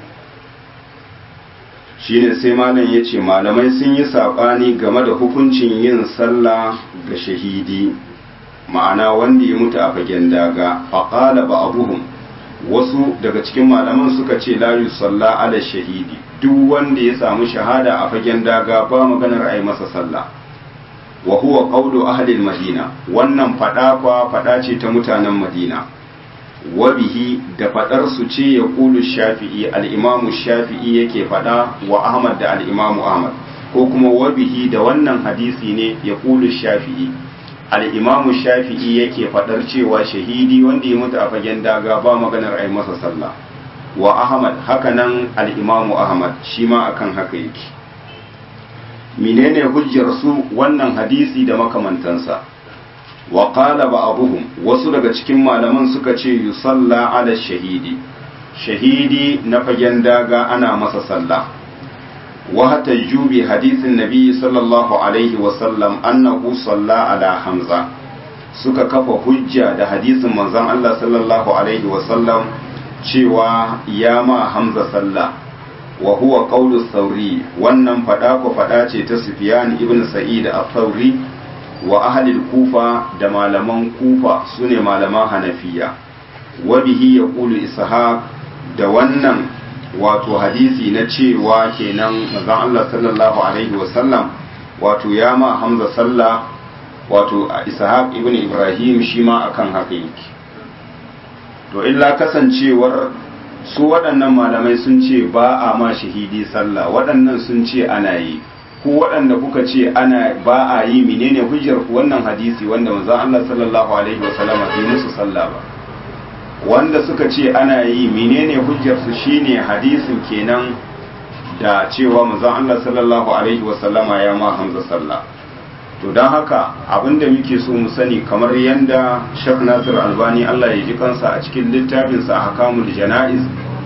shine sai malam ya ce malamai sun yi saɓani game da hukuncin yin sallah ga shahidi ma'ana wanda ya mutu a fagen daga faƙala ba abuhum wasu daga cikin malaman suka ce la yusalla ala shahidi duk wanda ya samu shahada a fagen daga ba maganar a yi masa sallah wa huwa qawlu ahli madina wannan fada kwa fada ce ta mutanen madina wa bihi da fadar su ce ya kulu shafi'i al-imamu shafi'i yake fada wa ahmad da al-imamu ahmad ko kuma wa bihi da wannan hadisi ne ya kulu shafi'i al-imamu shafi'i yake fadar cewa shahidi wanda ya mutu a fagen daga ba maganar a yi masa sallah wa ahmad hakanan al-imamu ahmad shi ma akan haka yake menene hujjar su wannan hadisi da makamantansa wa qala ba'dhum wasu daga cikin malaman suka ce yusalla ala shahidi shahidi na fagen daga ana masa sallah wa hatajju bi hadisin nabi sallallahu alaihi wa sallam annahu salla ala hamza suka kafa hujja da hadisin manzon Allah sallallahu alaihi wa sallam cewa ya ma hamza sallah wa huwa qawlu thawri wannan fada ko fada ce ta sufyan ibn sa'id al-thawri wa ahli al-kufa da malaman kufa sune malaman hanafiya wa bihi yaqulu ishaq da wannan wato hadisi na cewa kenan manzon Allah sallallahu alaihi wa sallam wato ya ma hamza sallah wato ishaq ibn ibrahim shi ma akan haka yake to illa kasancewar su waɗannan malamai sun ce ba a ma shahidi sallah waɗannan sun ce ana yi ku waɗanda kuka ce ana ba a yi menene hujjar ku wannan hadisi wanda manzon Allah sallallahu alaihi wasallam bai musu sallah ba wanda suka ce ana yi menene hujjar su shine hadisin kenan da cewa manzon Allah sallallahu alaihi wasallama ya ma Hamza sallah to don haka abinda muke so mu sani kamar yadda Sheikh Nasir Albani Allah ya ji kansa a cikin littafinsa Ahkamul Jana'iz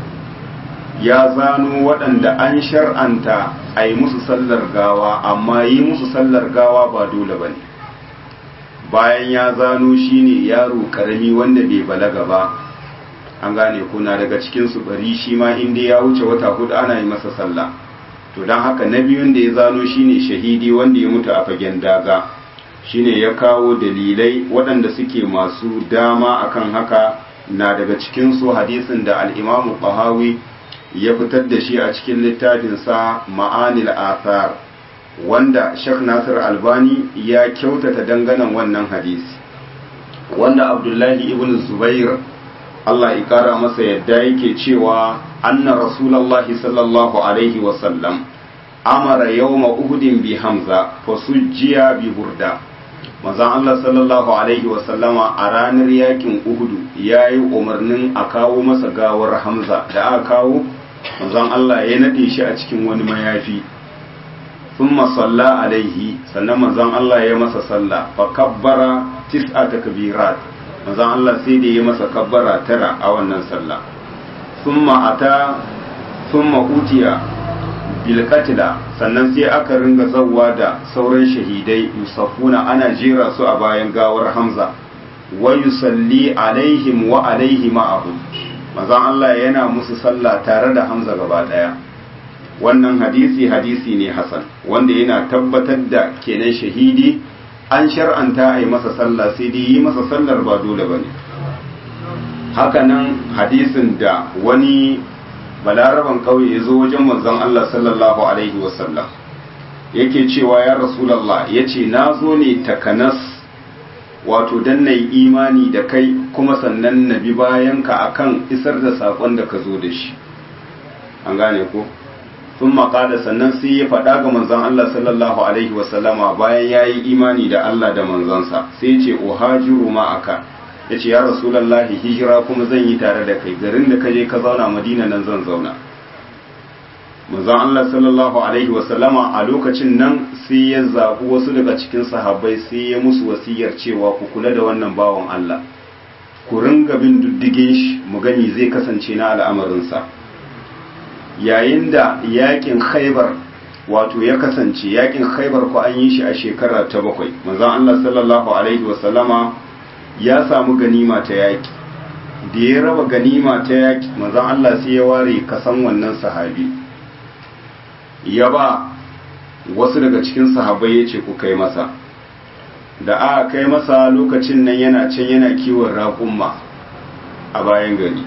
ya zano waɗanda an shar'anta a yi musu sallar gawa amma yi musu sallar gawa ba dole ba ne bayan ya zano shine yaro ƙarami wanda bai balaga ba an gane kuna daga cikinsu bari shi ma inda ya wuce wata hudu ana yi masa sallah to don haka na biyun da ya zano shine shahidi wanda ya mutu a fagen daga shine ya kawo dalilai waɗanda suke masu dama akan haka na daga cikinsu hadisin da al'imamu ƙahawi ya fitar da shi a cikin littafinsa ma'anil athar wanda Sheikh Nasir Albani ya kyautata danganan wannan hadisi wanda Abdullahi ibn Zubair Allah ya kara masa yadda yake cewa anna rasulullahi sallallahu alaihi wasallam amara yawma uhudin bi hamza fasujjiya bi burda manzon Allah sallallahu alaihi wasallama a ranar yakin uhudu ya yi umarnin a kawo masa gawar hamza da aka kawo manzon Allah ya nade shi a cikin wani mayafi thumma salla alaihi sannan manzon Allah ya masa sallah fa kabbara tis'a takbirat manzon Allah sai da ya masa kabbara tara a wannan sallah thumma ata thumma utiya bil qatla sannan sai aka ringa zawwa da sauran shahidai yusafuna ana jera su a bayan gawar Hamza wa yusalli alaihim wa alaihi ma'ahum manzon Allah yana musu sallah tare da Hamza gaba daya wannan hadisi hadisi ne hasan wanda yana tabbatar da kenan shahidi an shar'anta a yi masa sallah sai dai yi masa sallar ba dole ba ne hakanan hadisin da wani balaraban kauye ya zo wajen manzon Allah sallallahu alaihi wasallam yake cewa ya rasulallah ya ce na zo ne takanas wato dan na yi imani da kai kuma sannan na bi bayanka akan isar da saƙon da ka zo da shi an gane ko sun maƙada sannan sai ya faɗa ga manzon Allah sallallahu alaihi wasallama bayan ya yi imani da Allah da manzansa sai ce uhajiru ma'aka ya ce ya rasulallahi hijira kuma zan yi tare da kai garin da ka je ka zauna madina nan zan zauna manzon Allah sallallahu alaihi wasallama a lokacin nan sai ya zaɓi wasu daga cikin sahabbai sai ya musu wasiyar cewa ku kula da wannan bawan Allah ku ringa bin diddigin shi mu gani zai kasance na al'amarinsa yayin da yakin khaibar wato ya kasance yakin khaibar ko an yi shi a shekara ta bakwai manzon Allah sallallahu alaihi wasallama ya samu ganima ta yaki da ya raba ganima ta yaki manzon Allah sai ya ware kasan wannan sahabi ya ba wasu daga cikin sahabbai ya ce ku kai masa da aka kai masa lokacin nan yana can yana kiwon raƙumma a bayan gari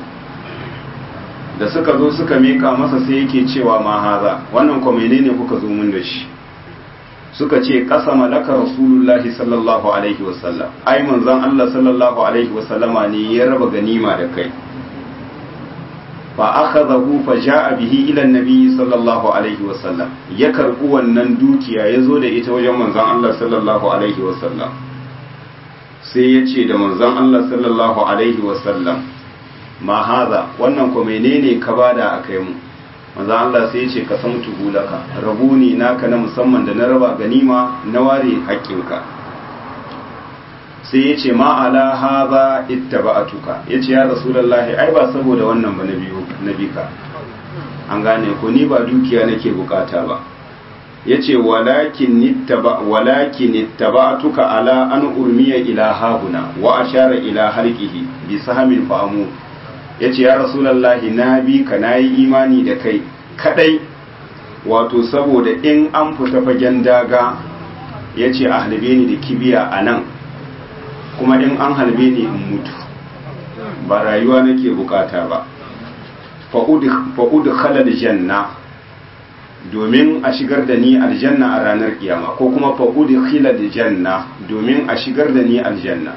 da suka zo suka mika masa sai yake cewa ma haza wannan ko menene kuka zo mun da shi suka ce ƙasa malaka rasulullahi sallallahu alaihi wasallam ai manzon Allah sallallahu alaihi wasallama ne ya raba ganima da kai fa akhadahu fa jaa bihi ila annabi sallallahu alaihi wasallam ya karbu wannan dukiya ya zo da ita wajen manzon Allah sallallahu alaihi wasallam sai ya ce da manzon Allah sallallahu alaihi wasallam ma haza wannan ko menene ka bada a kai mu manzo Allah sai ya ce ka san tuhulaka rabu ne naka na musamman da na raba ganima na ware haƙƙinka sai ya ce ma ala haza ittaba'atuka ya ce ya rasulullahi ai ba saboda wannan ba na biyu na bika an gane ko ni ba dukiya nake bukata ba ya ce walakin ittaba'atuka ala an urmiya ila hahuna wa ashara ila halqihi bi sahamin fa'amu ya ce ya rasulallahi na bi ka na yi imani da kai kadai wato saboda in an fita fagen daga ya ce a halbe ni da kibiya a nan kuma in an halbe ni in mutu ba rayuwa nake bukata ba fa'ud khalal janna domin a shigar da ni aljanna a ranar kiyama ko kuma fa'ud khilal janna domin a shigar da ni aljanna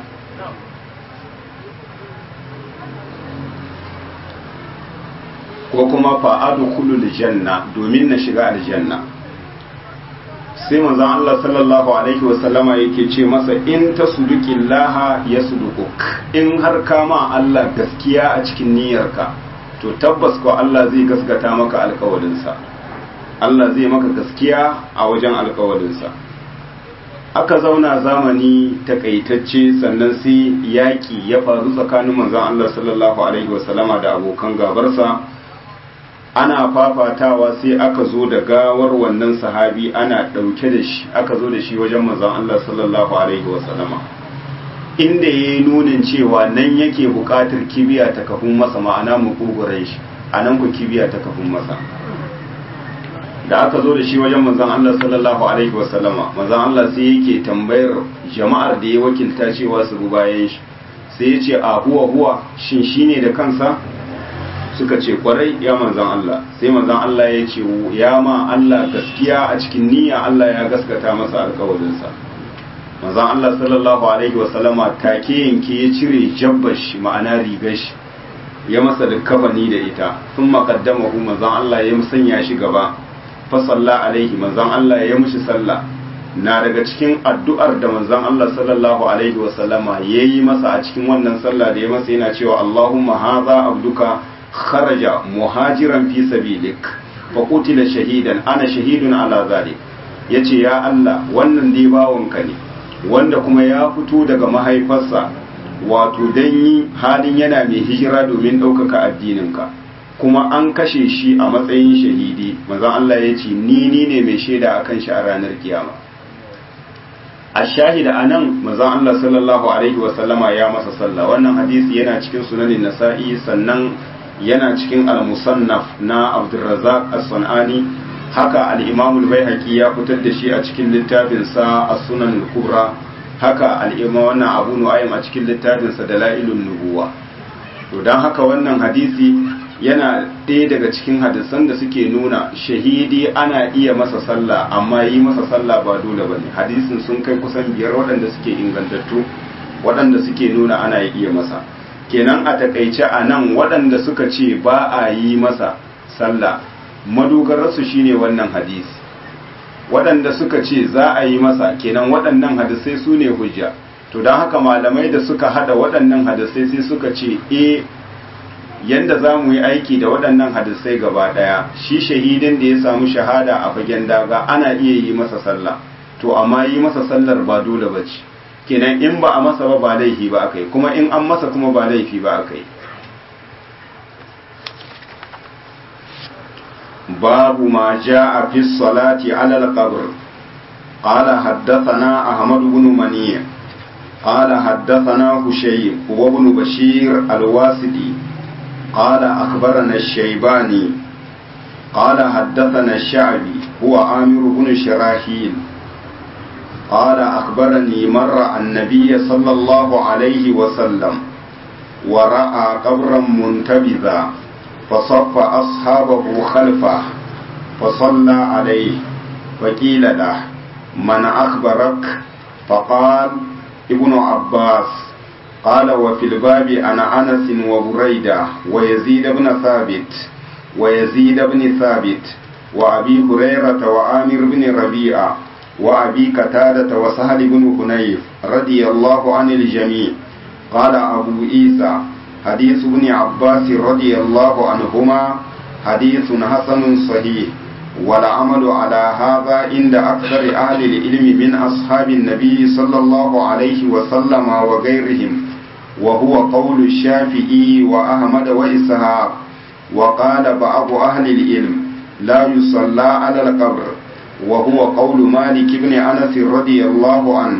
ko kuma fa'adu kulul janna domin na shiga aljanna sai manzon Allah sallallahu alaihi wasallama yake ce masa in tasduqillaha yasdukuk in har kama Allah gaskiya a cikin niyyarka to tabbas ko Allah zai gaskata maka alkawarinsa Allah zai maka gaskiya a wajen alkawarinsa aka zauna zamani takaitacce sannan sai yaƙi ya faru tsakanin manzon Allah sallallahu alaihi wasallama da abokan gabarsa ana fafatawa sai aka zo da gawar wannan sahabi ana ɗauke da shi aka zo da shi wajen manzon Allah sallallahu alaihi wasallama inda ya yi nunin cewa nan yake buƙatar kibiya ta kafin masa ma'ana mukuguran shi a nan ku kibiya ta kafin masa da aka zo da shi wajen manzon Allah sallallahu alaihi wasallama manzon Allah sai yake tambayar jama'ar da ya wakilta cewa su bi bayan shi sai ya ce a huwa huwa shin shine da kansa suka ce kwarai ya manzan Allah sai manzan Allah ya ce ya ma Allah gaskiya a cikin niyya Allah ya gaskata masa alkawarinsa manzan Allah sallallahu alaihi wasallama take yanke ya cire jabbar shi ma'ana rigar shi ya masa da kafani da ita sun maƙaddamahu manzan Allah ya sanya shi gaba fa salla alaihi manzan Allah ya mushi sallah na daga cikin addu'ar da manzan Allah sallallahu alaihi wasallama ya yi masa a cikin wannan sallah da ya masa yana cewa Allahumma haza abduka خرج مهاجرا في سبيلك فقتل شهيدا انا شهيد على ذلك ya ce ya Allah wannan dai bawanka ne wanda kuma ya fito daga mahaifarsa wato don yi halin yana mai hijira domin ɗaukaka addininka kuma an kashe shi a matsayin shahidi manzon Allah ya ce ni ni ne mai shaida akan shi a ranar kiyama a shahida a nan manzon Allah sallallahu alaihi wasallama ya masa sallah wannan hadisi yana cikin sunanin nasa'i sannan yana cikin al-musannaf na Abdurrazzaq as-Sanani haka al-Imam al-Baihaqi ya fitar da shi a cikin littafin sa as-Sunan al-Kubra haka al-Imam wannan Abu Nu'aym a cikin littafin sa Dalailun Nubuwa to dan haka wannan hadisi yana ɗaya daga cikin hadisan da suke nuna shahidi ana iya masa sallah amma yi masa sallah ba dole bane hadisin sun kai kusan biyar waɗanda suke ingantattu waɗanda suke nuna ana iya masa kenan a takaice a nan waɗanda suka ce ba a yi masa sallah madogararsu shine wannan hadisi waɗanda suka ce za a yi masa kenan waɗannan hadisai su ne hujja to don haka malamai da suka hada waɗannan hadisai sai suka ce e yanda za mu yi aiki da waɗannan hadisai gaba ɗaya shi shahidin da ya samu shahada a fagen daga ana iya yi masa sallah to amma yi masa sallar ba dole ba ce kenan in ba a masa ba ba laifi ba aka yi kuma in an masa kuma ba laifi ba aka yi babu ma ja'a fi salati ala al-qabr qala haddathana ahmad ibn mani qala haddathana hushayb wa ibn bashir al-wasiti قال أخبرنا الشيباني قال حدثنا الشعبي هو عامر بن شراحيل قال أخبرني مر النبي صلى الله عليه وسلم ورأى قبرا منتبذا فصف أصحابه خلفه فصلى عليه فقيل له من أخبرك فقال ابن عباس قال وفي الباب أنا أنس وبريدة ويزيد بن ثابت ويزيد بن ثابت وأبي هريرة وعامر بن ربيعة وأبي قتادة وسهل بن حنيف رضي الله عن الجميع قال أبو عيسى حديث ابن عباس رضي الله عنهما حديث حسن صحيح والعمل على هذا عند أكثر أهل العلم من أصحاب النبي صلى الله عليه وسلم وغيرهم وهو قول الشافعي وأحمد وإسحاق وقال بعض أهل العلم لا يصلى على القبر وهو قول مالك بن أنس رضي الله عنه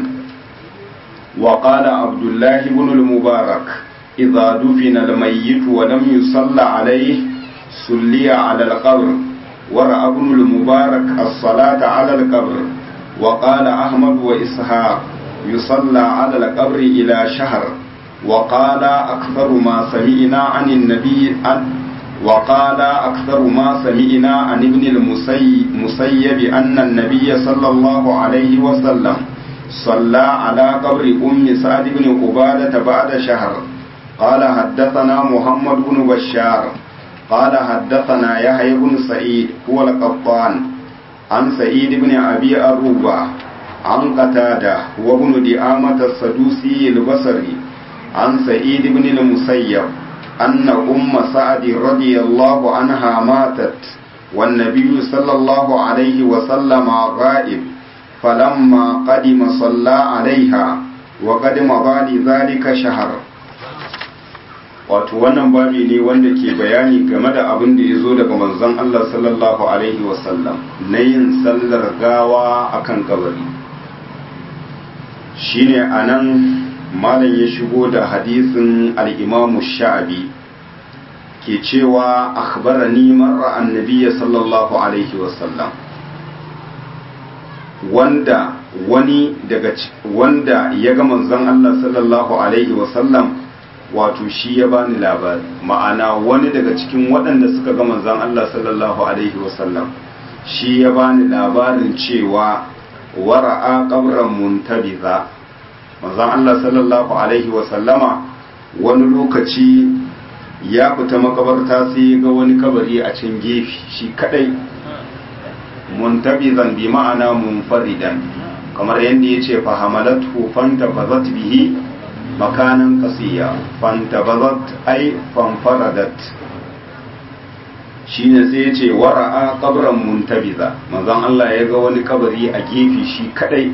وقال عبد الله بن المبارك إذا دفن الميت ولم يصلى عليه صلي على القبر ورأى ابن المبارك الصلاة على القبر وقال أحمد وإسحاق يصلى على القبر إلى شهر وقال أكثر ما سمعنا عن النبي عن وقال أكثر ما سمعنا عن ابن المسيب أن النبي صلى الله عليه وسلم صلى على قبر أم سعد بن عبادة بعد شهر قال حدثنا محمد بن بشار قال حدثنا يحيى بن سعيد هو القطان عن سعيد بن أبي أروبة عن قتادة وابن دعامة السدوسي البصري عن سعيد بن المسيب أن أم سعد رضي الله عنها ماتت والنبي صلى الله عليه وسلم غائب فلما قدم صلى عليها وقد مضى لذلك شهر wato wannan babi ne wanda ke bayani game da abin da ya zo daga manzon Allah sallallahu alaihi wasallam na yin sallar gawa akan kabari shine anan malam ya shigo da hadisin al-imamu sha'abi ke cewa akhbarani marra annabiyya sallallahu alaihi wasallam wanda wani daga wanda ya ga manzon Allah sallallahu alaihi wasallam wato shi ya bani labari ma'ana wani daga cikin waɗanda suka ga manzon Allah sallallahu alaihi wasallam shi ya bani labarin cewa wara'a qabran muntabiza manzon Allah sallallahu alaihi wasallama wani lokaci ya fita makabarta sai ya ga wani kabari a can gefe shi kadai muntabizan bi ma'ana munfaridan kamar yadda ya ce fahamalatu fanta bazat bihi makanan kasiya fanta bazat ai fanfaradat shine sai ya ce wara'a qabran muntabiza manzon Allah ya ga wani kabari a gefe shi kadai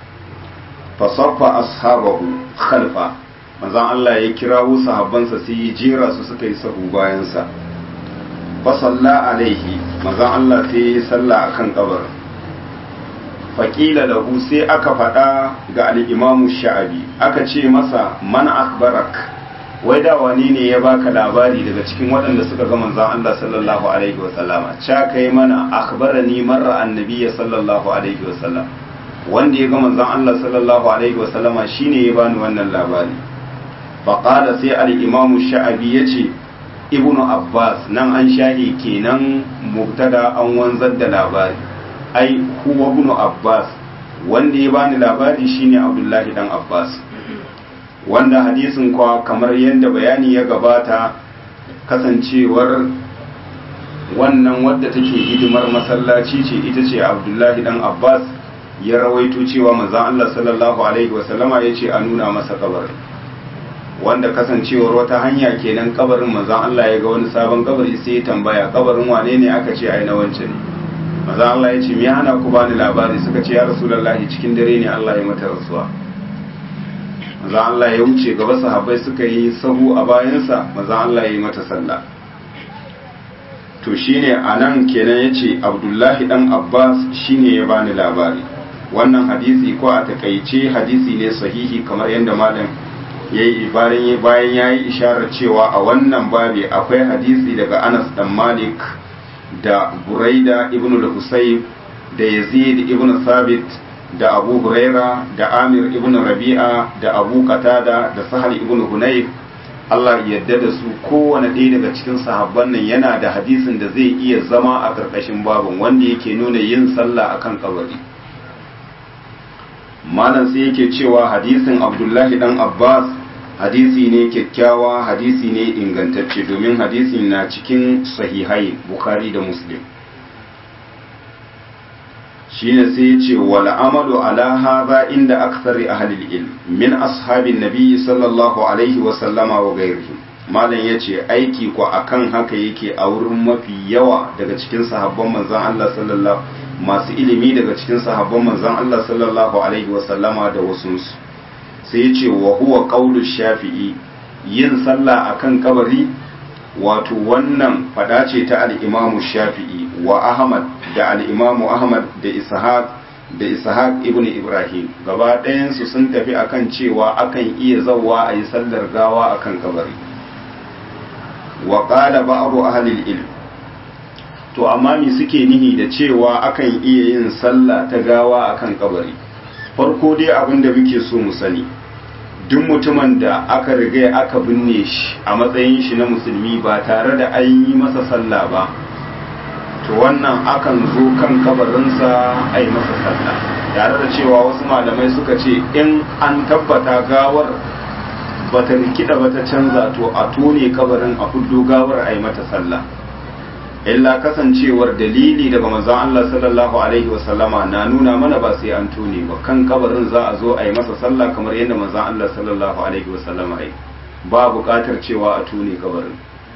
fasaffa ashabahu khalfa manzon Allah ya kirawo sahabbansa sai ya jera su suka yi sahu bayan sa fa salla alaihi manzon Allah sai ya salla akan kabarin faƙila lahu sai aka faɗa ga al'imamu sha'abi aka ce masa man akbarak wai da wani ne ya baka labari daga cikin waɗanda suka ga manzan Allah sallallahu alaihi wasallama ca kai mana akhbarani marra annabiyya sallallahu alaihi wasallam wanda ya ga manzan Allah sallallahu alaihi wasallama shine ya bani wannan labari faqala sai al-imamu sha'abi yace ibnu abbas nan an shahi kenan mubtada an wanzar da labari ai huwa ibnu abbas wanda ya bani labari shine abdullahi dan abbas wanda hadisin kwa kamar yadda bayani ya gabata kasancewar wannan wadda take hidimar masallaci ce ita ce abdullahi dan abbas ya rawaito cewa manzon Allah sallallahu alaihi wasallama ya ce a nuna masa kabarin wanda kasancewar wata hanya kenan kabarin manzon Allah ya ga wani sabon kabari sai ya tambaya kabarin wane ne aka ce ai na wance ne manzon Allah ya ce me hana ku bani labari suka ce ya rasulullahi cikin dare ne Allah ya mata rasuwa manzon Allah ya wuce gaba sahabbai suka yi sahu a bayansa manzon Allah ya yi mata sallah to shine anan kenan yace Abdullahi dan Abbas shine ya bani labari wannan hadisi ko a takaice hadisi ne sahihi kamar yadda malam ya yi bayan ya yi isharar cewa a wannan babi akwai hadisi daga anas dan malik da buraida ibn al-husayb da yazid ibn sabit da abu huraira da amir ibn rabi'a da abu qatada da sahal ibn hunayf Allah yadda da su kowane ɗaya daga cikin sahabban nan yana da hadisin da zai iya zama a ƙarƙashin babin wanda yake nuna yin sallah akan kabari malam sai yake cewa hadisin abdullahi dan abbas hadisi ne kyakkyawa hadisi ne ingantacce domin hadisin na cikin sahihai bukhari da muslim shine sai ya ce wal amalu ala hadha inda akthari ahli ilm min ashabin nabi sallallahu alaihi wa sallama wa ghairihi malam yace aiki ko akan haka yake a wurin mafi yawa daga cikin sahabban manzon Allah sallallahu masu ilimi daga cikin sahabban manzon Allah sallallahu alaihi wa sallama da wasu sai ce wa huwa qaulu shafi'i yin sallah akan kabari wato wannan fada ce ta al-imamu shafi'i wa ahmad da al-imamu ahmad da ishaq da ishaq ibn ibrahim gaba ɗayan su sun tafi akan cewa akan iya zawwa a yi sallar gawa akan kabari wa qala ba'du ahli al-ilm to amma me suke nihi da cewa akan iya yin sallah ta gawa akan kabari farko dai abin da muke so mu sani duk mutumin da aka riga aka binne shi a matsayin shi na musulmi ba tare da an yi masa sallah ba to wannan akan zo kan kabarinsa a yi masa sallah tare da cewa wasu malamai suka ce in an tabbata gawar bata rikida bata canza to a tone kabarin a fuddo gawar a yi mata sallah illa kasancewar dalili daga manzon Allah sallallahu alaihi wasallama na nuna mana ba sai an tone ba kan kabarin za a zo a yi masa sallah kamar yadda manzon Allah sallallahu alaihi wasallama yi ba buƙatar cewa a tone kabarin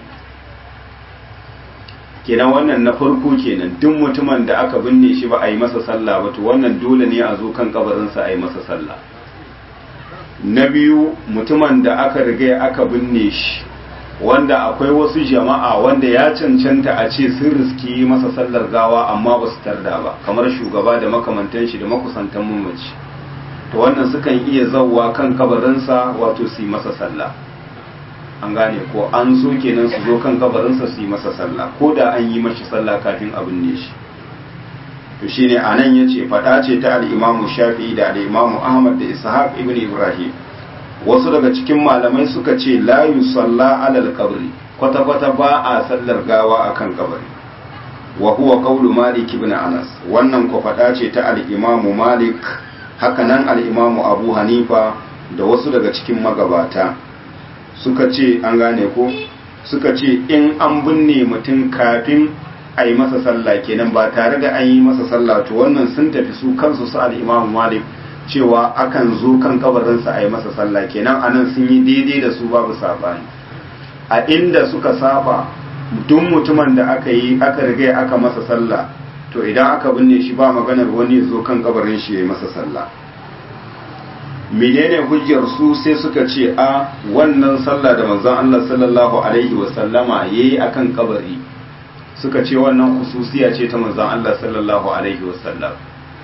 kenan wannan na farko kenan duk mutumin da aka binne shi ba a yi masa sallah ba to wannan dole ne a zo kan kabarinsa a yi masa sallah na biyu mutumin da aka riga aka binne shi wanda akwai wasu jama'a wanda ya cancanta a ce sun riski masa sallar gawa amma ba su tarda ba kamar shugaba da makamantan shi da makusantan mamaci to wannan sukan iya zauwa kan kabarinsa wato su yi masa sallah an gane ko an so kenan su zo kan kabarinsa su yi masa sallah ko da an yi mashi sallah kafin a binne shi to shine anan yace fada ce ta al-Imam Shafi'i da al-Imam Ahmad da Ishaq ibn Ibrahim wasu daga cikin malamai suka ce la yusalla alal qabri kwata kwata ba a sallar gawa akan kabari wa huwa qawlu Malik ibn Anas wannan ko fada ce ta al-Imam Malik haka nan al-Imam Abu Hanifa da wasu daga cikin magabata suka ce an gane ko suka ce in an binne mutum kafin a yi masa sallah kenan ba tare da an yi masa sallah to wannan sun tafi su kansu su al-Imam Malik cewa akan zo kan kabarinsa a yi masa sallah kenan anan sun yi daidai da su babu sabani a inda suka saba duk mutumin da aka yi aka riga aka masa sallah to idan aka binne shi ba maganar wani zo kan kabarin shi ya yi masa sallah menene hujjar su sai suka ce a wannan sallah da manzon Allah sallallahu alaihi wasallama yayi akan kabari suka ce wannan khususiya ce ta manzon Allah sallallahu alaihi wasallam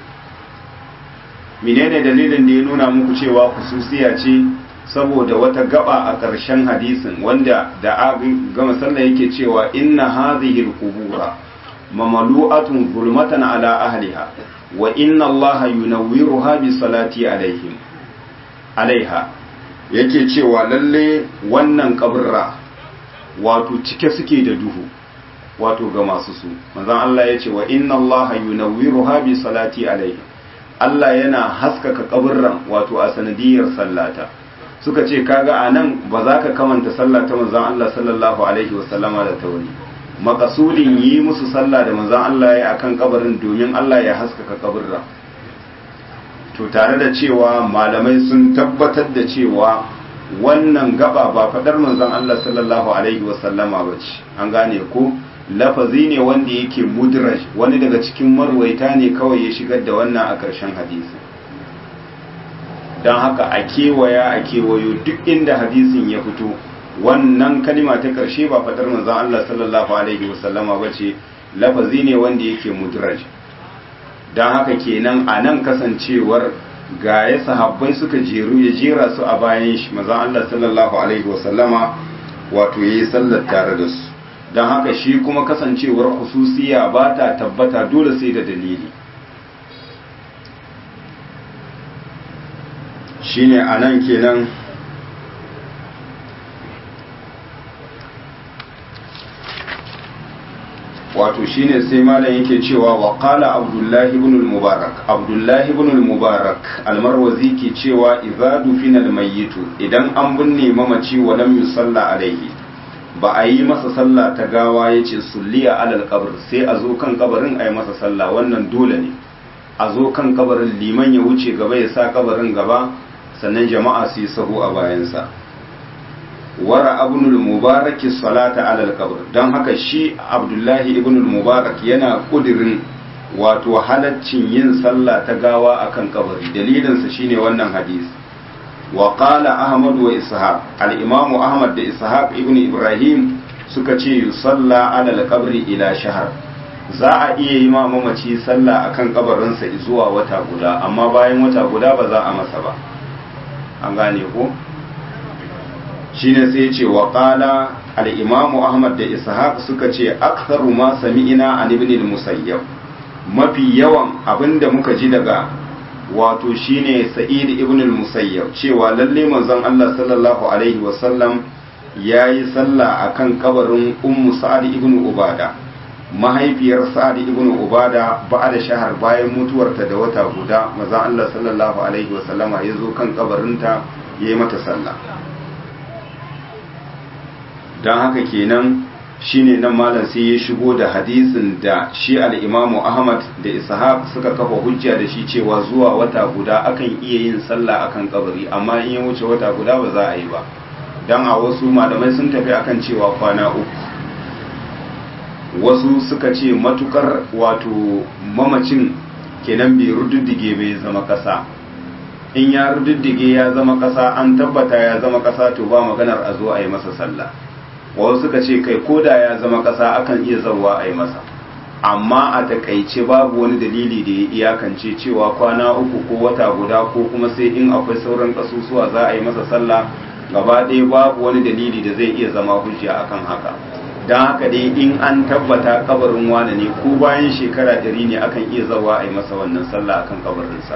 menene dalilin da ya nuna muku cewa khususiya ce saboda wata gaba a ƙarshen hadisin wanda da gama sallah yake cewa inna hadhihi al-qubura mamalu'atun zulmatan ala ahliha wa inna allaha yunawwiruha bi salati alaihim alaiha yake cewa lalle wannan kaburra wato cike suke da duhu wato ga masu su manzon Allah ya ce wa inna allaha yunawwiruha bi salati alaihim Allah yana haskaka kaburran wato a sanadiyar sallata suka ce kaga anan ba za ka kamanta sallah ta manzon Allah sallallahu alaihi wasallama da tauri makasudin yi musu sallah da manzon Allah ya akan kabarin domin Allah ya haskaka kaburra to tare da cewa malamai sun tabbatar da cewa wannan gaba ba fadar manzon Allah sallallahu alaihi wasallama bace an gane ko lafazi ne wanda yake mudraj wani daga cikin marwaita ne kawai ya shigar da wannan a ƙarshen hadisi don haka a kewaya a kewayo duk inda hadisin ya fito wannan kalima ta ƙarshe ba fadar manzon Allah sallallahu alaihi wasallama bace lafazi ne wanda yake mudraj don haka kenan a nan kasancewar ga ya sahabbai suka jeru ya jera su a bayan shi mazan Allah sallallahu alaihi wasallama wato ya yi sallar tare da su don haka shi kuma kasancewar hususiya ba ta tabbata dole sai da dalili shine a nan kenan wato shine sai malam yake cewa wa qala abdullahi ibn al-mubarak abdullahi ibn al-mubarak almarwazi ke cewa idza dufina al-mayyit idan an binne mamaci wa lam yusalla alaihi ba a yi masa sallah ta gawa yace sulliya alal qabr sai a zo kan kabarin a yi masa sallah wannan dole ne a zo kan kabarin liman ya wuce gaba ya sa kabarin gaba sannan jama'a su yi sahu a bayansa wara abnul mubarak salata alal qabr don haka shi abdullahi ibnul mubarak yana kudirin wato halaccin yin sallah ta gawa akan kabari dalilinsa shine wannan hadisi wa qala ahmad wa ishaq al-imamu ahmad da ishaq ibn ibrahim suka ce yusalla alal qabri ila shahar za a iya yi ma mamaci sallah akan kabarinsa zuwa wata guda amma bayan wata guda ba za a masa ba an gane ko shine sai ce wa qala al-imamu ahmad da ishaq suka ce aktharu ma sami'ina an ibn al-musayyab mafi yawan abinda muka ji daga wato shine sa'id ibn al-musayyab cewa lalle manzon Allah sallallahu alaihi wa sallam yayi sallah akan kabarin ummu sa'ad ibn ubada mahaifiyar sa'ad ibn ubada ba'da shahar bayan mutuwarta da wata guda manzon Allah sallallahu alaihi wa sallama yazo kan kabarinta yayi mata sallah don haka kenan shine nan malam sai ya shigo da hadisin da shi al-imamu ahmad da ishaq suka kafa hujja da shi cewa zuwa wata guda akan iya yin sallah akan kabari amma in ya wuce wata guda ba za a yi ba don a wasu malamai sun tafi akan cewa kwana uku wasu suka ce matukar wato mamacin kenan bai rududdige bai zama kasa in ya rududdige ya zama kasa an tabbata ya zama kasa to ba maganar a zo a yi masa sallah wasu suka ce kai koda ya zama ƙasa akan iya zauwa a yi masa amma a takaice babu wani dalili da ya iyakance cewa kwana uku ko wata guda ko kuma sai in akwai sauran ƙasusuwa za a yi masa sallah gaba ɗaya babu wani dalili da zai iya zama hujja akan haka don haka dai in an tabbata kabarin wane ne ko bayan shekara ɗari ne akan iya zauwa a yi masa wannan sallah akan kabarinsa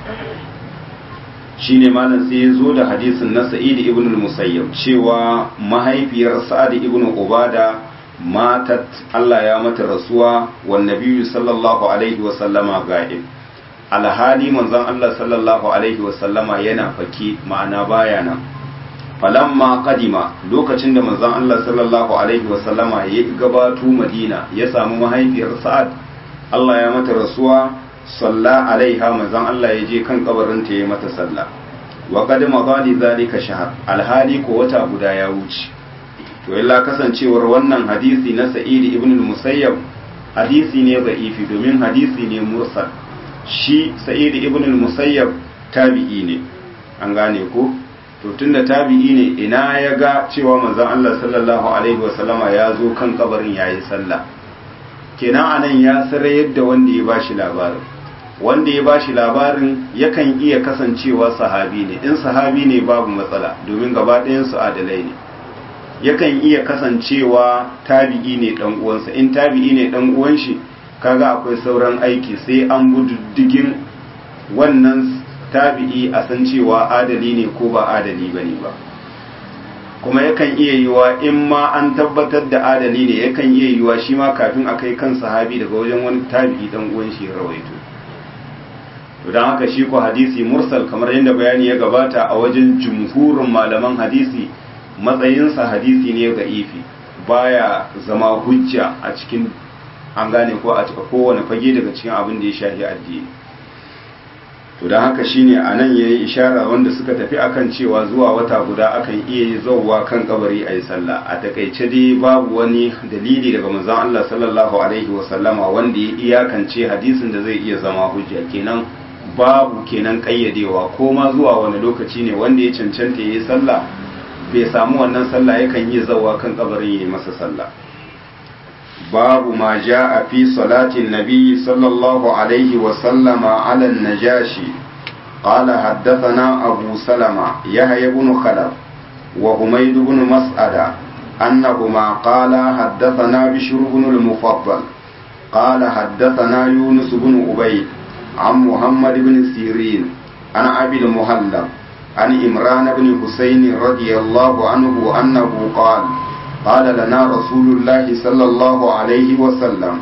shine malam sai ya zo da hadisin na sa'id ibn al-musayyab cewa mahaifiyar sa'ad ibn ubada matat Allah ya mata rasuwa wa nabiyyu sallallahu alaihi wa sallama ga'ib alhali manzon Allah sallallahu alaihi wa sallama yana fake ma'ana baya nan falamma qadima lokacin da manzon Allah sallallahu alaihi wa sallama ya gabato Madina ya samu mahaifiyar sa'ad Allah ya mata rasuwa salla alaiha manzon Allah ya je kan kabarin ta yi mata sallah wa qad madali zalika shahr alhali ko wata guda ya wuce to illa kasancewar wannan hadisi na sa'id ibn al-musayyab hadisi ne da'ifi domin hadisi ne mursal shi sa'id ibn al-musayyab tabi'i ne an gane ko to tunda tabi'i ne ina ya ga cewa manzon Allah sallallahu alaihi wasallama ya zo kan kabarin yayi sallah kenan anan ya sare yadda wanda ya bashi labarin wanda ya bashi labarin yakan iya kasancewa sahabi ne in sahabi ne babu matsala domin gaba ɗayan su adalai ne yakan iya kasancewa tabi'i ne dan uwansa in tabi'i ne dan uwan shi kaga akwai sauran aiki sai an bududdigin wannan tabi'i a san cewa adali ne ko ba adali bane ba kuma yakan iya yiwa in ma an tabbatar da adali ne yakan iya yiwa shi ma kafin a kai kan sahabi daga wajen wani tabi'i dan uwan shi rawaito to dan haka shi ko hadisi mursal kamar yadda bayani ya gabata a wajen jumhurin malaman hadisi matsayinsa hadisi ne ga ifi baya zama hujja a cikin an gane ko a kowane fage daga cikin abin da ya shafi addini to don haka shine a nan ya yi ishara wanda suka tafi akan cewa zuwa wata guda akan iya yi zauwa kan kabari a yi sallah a takaice dai babu wani dalili daga manzon Allah sallallahu alaihi wasallama wanda ya iyakance hadisin da zai iya zama hujja kenan babu kenan kayyadewa ko ma zuwa wani lokaci ne wanda ya cancanta ya yi sallah bai samu wannan sallah yakan yi zauwa kan kabarin ya yi masa sallah باب ما جاء في صلاة النبي صلى الله عليه وسلم على النجاشي قال حدثنا أبو سلمة يحيى بن خلف وحميد بن مسعدة أنهما قال حدثنا بشر بن المفضل قال حدثنا يونس بن عبيد عن محمد بن سيرين عن أبي المهلب عن إمران بن حسين رضي الله عنه أنه قال قال لنا رسول الله صلى الله عليه وسلم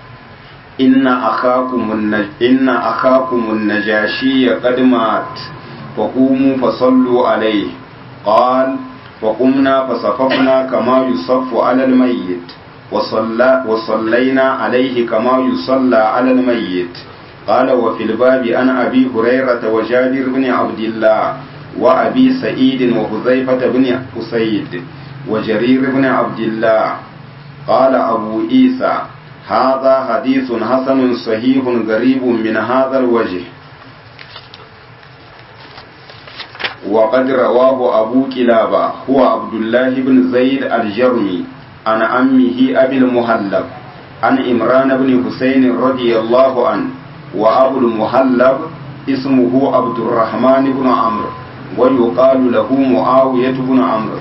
إن أخاكم النج... إن أخاكم النجاشي قد مات فقوموا فصلوا عليه قال فقمنا فصففنا كما يصف على الميت وصلى وصلينا عليه كما يصلى على الميت قال وفي الباب عن أبي هريرة وجابر بن عبد الله وأبي سعيد وحذيفة بن أسيد وجرير بن عبد الله قال أبو عيسى هذا حديث حسن صحيح غريب من هذا الوجه وقد رواه أبو كلابة هو عبد الله بن زيد الجرمي عن أمه أبي المهلب عن إمران بن حسين رضي الله عنه وأبو المهلب اسمه عبد الرحمن بن عمرو ويقال له معاوية بن عمرو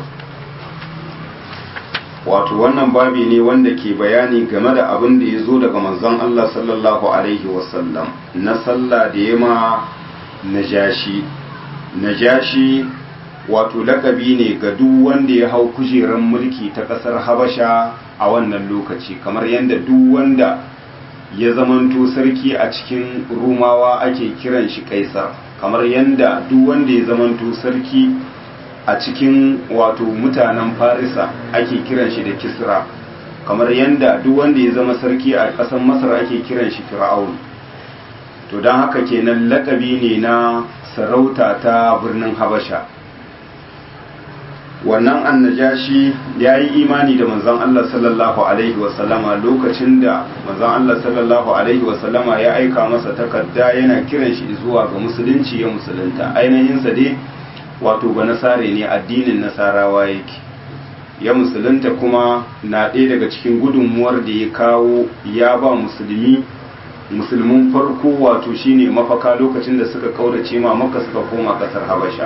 wato wannan babi ne wanda ke bayani game da abin da ya zo daga manzon Allah sallallahu alaihi wasallam na sallah da ya ma najashi najashi wato lakabi ne ga duk wanda ya hau kujerar mulki ta kasar habasha a wannan lokaci kamar yadda duk wanda ya zamanto sarki a cikin rumawa ake kiran shi kaisar kamar yadda duk wanda ya zamanto sarki a cikin wato mutanen farisa ake kiran shi da kisra kamar yadda duk wanda ya zama sarki a ƙasar masar ake kiran shi fir'aun to don haka kenan lakabi ne na sarauta ta birnin habasha wannan annajashi ya yi imani da manzon Allah sallallahu alaihi wasallama lokacin da manzon Allah sallallahu alaihi wasallama ya aika masa takarda yana kiran shi zuwa ga musulunci ya musulunta ainihinsa dai wato ba nasare ne addinin nasarawa yake ya musulunta kuma na ɗaya daga cikin gudunmuwar da ya kawo ya ba musulmi musulmin farko wato shine mafaka lokacin da suka kaurace ma maka suka koma ƙasar habasha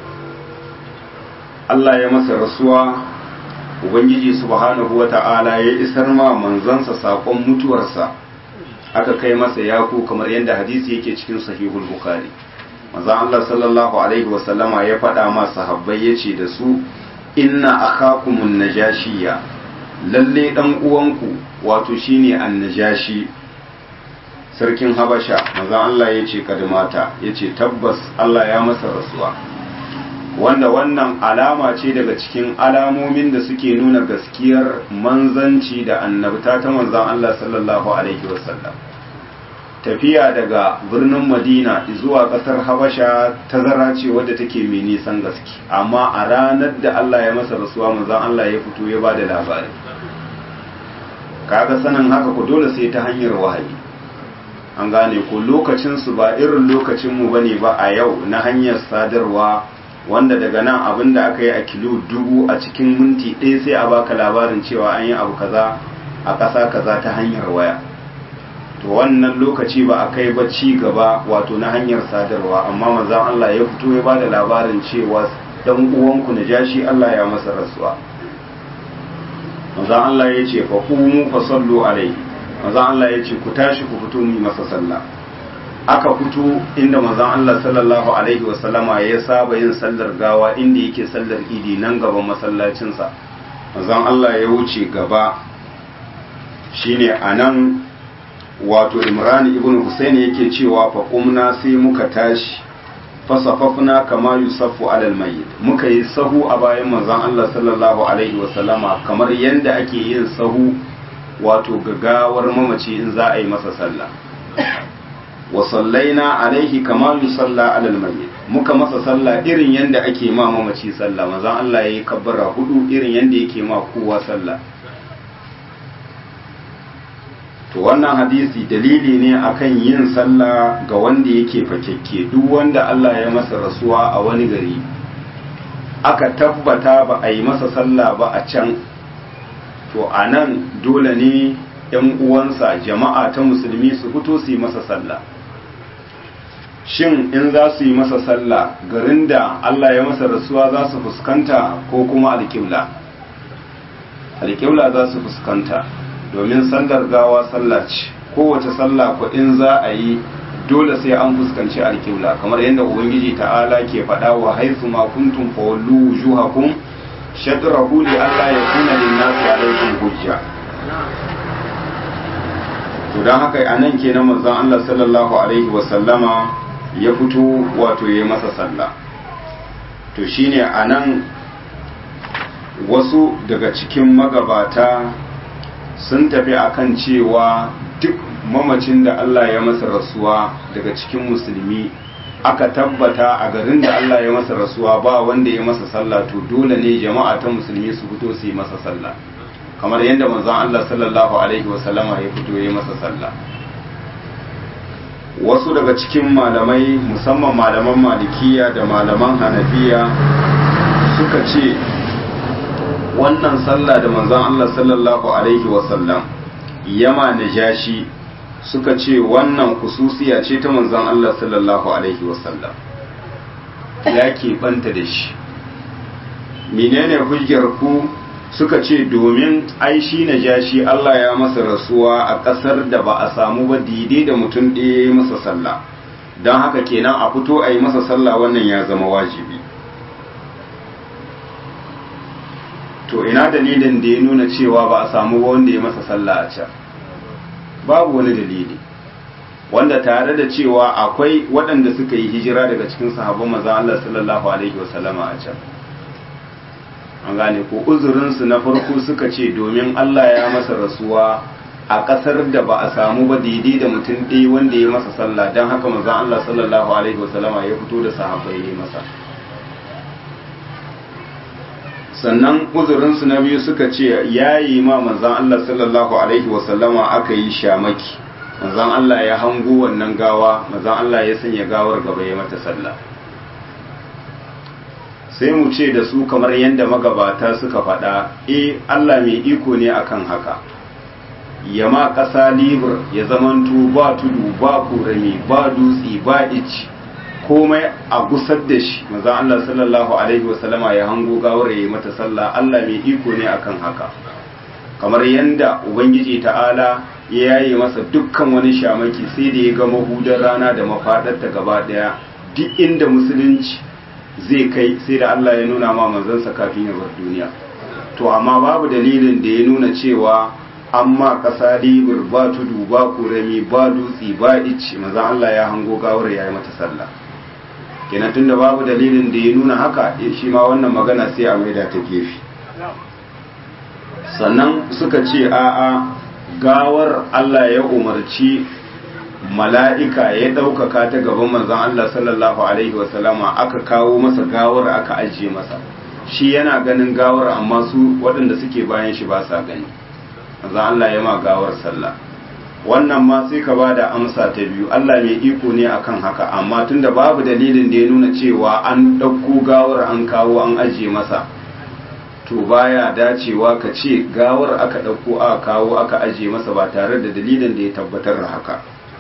Allah ya masa rasuwa ubangiji subhanahu wata'ala ya isar ma manzansa saƙon mutuwarsa aka kai masa yaku kamar yadda hadisi yake cikin sahihul bukhari manzon Allah sallallahu alaihi wasallama ya faɗa ma sahabbai yace da su inna akhakumun najashiya lalle dan uwanku wato shine annajashi sarkin habasha manzon Allah yace kadmata yace tabbas Allah ya masa rasuwa wanda wannan alama ce daga cikin alamomin da suke nuna gaskiyar manzanci da annabta ta manzon Allah sallallahu alaihi wasallam tafiya daga birnin madina zuwa kasar habasha tazara ce wadda take mai nisan gaske amma a ranar da allah ya masa rasuwa manzon allah ya fito ya ba da labari kaga sanin haka ku dole sai ta hanyar wahayi an gane ku lokacinsu ba irin lokacinmu ba ne ba a yau na hanyar sadarwa wanda daga nan abin da aka yi a kilo dubu a cikin minti ɗaya sai a baka labarin cewa an yi abu kaza a ƙasa kaza ta hanyar waya to wannan lokaci ba a kai ba ci gaba wato na hanyar sadarwa amma manzon Allah ya fito ya bada labarin cewa dan uwanku na jashi Allah ya masa rasuwa manzon Allah ya ce fa qumu fa sallu alaihi manzon Allah ya ce ku tashi ku fito mu masa sallah aka fito inda manzon Allah sallallahu alaihi wasallama ya saba yin sallar gawa inda yake sallar idi nan gaban masallacinsa manzon Allah ya wuce gaba shine anan wato Imran ibn Husayn yake cewa fa qumna sai muka tashi fasafafna kama yusaffu alal mayyit muka yi sahu a bayan manzon Allah sallallahu alaihi wasallama kamar yanda ake yin sahu wato gagawar mamaci in za a yi masa sallah wa sallaina alaihi kama yusalla alal mayyit muka masa sallah irin yanda ake ma mamaci sallah manzon Allah yayi kabbara hudu irin yanda yake ma kowa sallah to wannan hadisi dalili ne akan yin sallah ga wanda yake fakekke duk wanda Allah ya masa rasuwa a wani gari aka tabbata ba a yi masa sallah ba a can to a nan dole ne ‘yan uwansa jama'a ta musulmi su fito su yi masa sallah shin in za su yi masa sallah garin da Allah ya masa rasuwa za su fuskanta ko kuma alƙibla alƙibla za su fuskanta domin sallar gawa sallah ce kowace sallah ko in za a yi dole sai an fuskanci alƙibla kamar yadda ubangiji ta'ala ke faɗa wa haisu ma kuntum fa wallu wujuhakum shatrahu li alla yakuna lin-nasi alaykum hujja to dan haka anan kenan manzon Allah sallallahu alaihi wa sallama ya fito wato yayi masa sallah to shine anan wasu daga cikin magabata sun tafi akan cewa duk mamacin da Allah ya masa rasuwa daga cikin musulmi aka tabbata a garin da Allah ya masa rasuwa ba wanda ya masa sallah to dole ne jama'a ta musulmi su fito su yi masa sallah kamar yadda manzon Allah sallallahu alaihi wasallama ya fito ya masa sallah wasu daga cikin malamai musamman malaman malikiya da malaman hanafiya suka ce wannan sallah da manzon Allah sallallahu alaihi wasallam yama najashi suka ce wannan kususiya ce ta manzon Allah sallallahu alaihi wasallam ya banta da shi menene hujjar ku suka ce domin ai shi najashi Allah ya masa rasuwa a ƙasar da ba a samu ba daidai da mutum ɗaya ya yi masa sallah don haka kenan a fito a yi masa sallah wannan ya zama wajibi to ina dalilin da ya nuna cewa ba a samu wanda ya masa sallah a can babu wani dalili wanda tare da cewa akwai waɗanda suka yi hijira daga cikin sahabban maza Allah sallallahu alaihi wasallama a can an gane ko uzurinsu na farko suka ce domin Allah ya masa rasuwa a ƙasar da ba a samu ba daidai da mutum ɗaya wanda ya masa sallah don haka maza Allah sallallahu alaihi wasallama ya fito da sahabbai ya masa sannan uzurinsu na biyu suka ce ya yi ma manzan Allah sallallahu Alaihi wasallama aka yi shamaki manzan Allah ya hango wannan gawa manzan Allah ya sanya gawar gaba ya mata sallah sai mu ce da su kamar yadda magabata suka faɗa e Allah mai iko ne akan haka ya ma ƙasa libur ya zamanto ba tudu ba kurami ba dutse ba ici komai a gusar da shi maza Allah sallallahu alaihi wasallama ya hango gawar ya yi mata sallah Allah mai iko ne akan haka kamar yanda ubangiji ta'ala ya yaye masa dukkan wani shamaki sai da ya ga mahudar rana da mafadarta gaba daya duk inda musulunci zai kai sai da Allah ya nuna ma manzansa kafin ya bar duniya to amma babu dalilin da ya nuna cewa amma ƙasa libur ba tudu ba kurami ba dutse ba ice maza Allah ya hango gawar ya yi mata sallah kenan tunda babu dalilin da ya nuna haka shi ma wannan magana sai a maida ta gefe sannan suka ce a'a gawar Allah ya umarci mala'ika ya ɗaukaka ta gaban manzon Allah sallallahu alaihi wasallama aka kawo masa gawar aka ajiye masa shi yana ganin gawar amma su waɗanda suke bayan shi ba sa gani manzon Allah ya ma gawar sallah wannan ma sai ka ba da amsa ta biyu Allah mai iko ne akan haka amma tunda babu dalilin da ya nuna cewa an ɗauko gawar an kawo an ajiye masa to baya dacewa ka ce gawar aka ɗauko aka kawo aka ajiye masa ba tare da dalilin da ya tabbatar da haka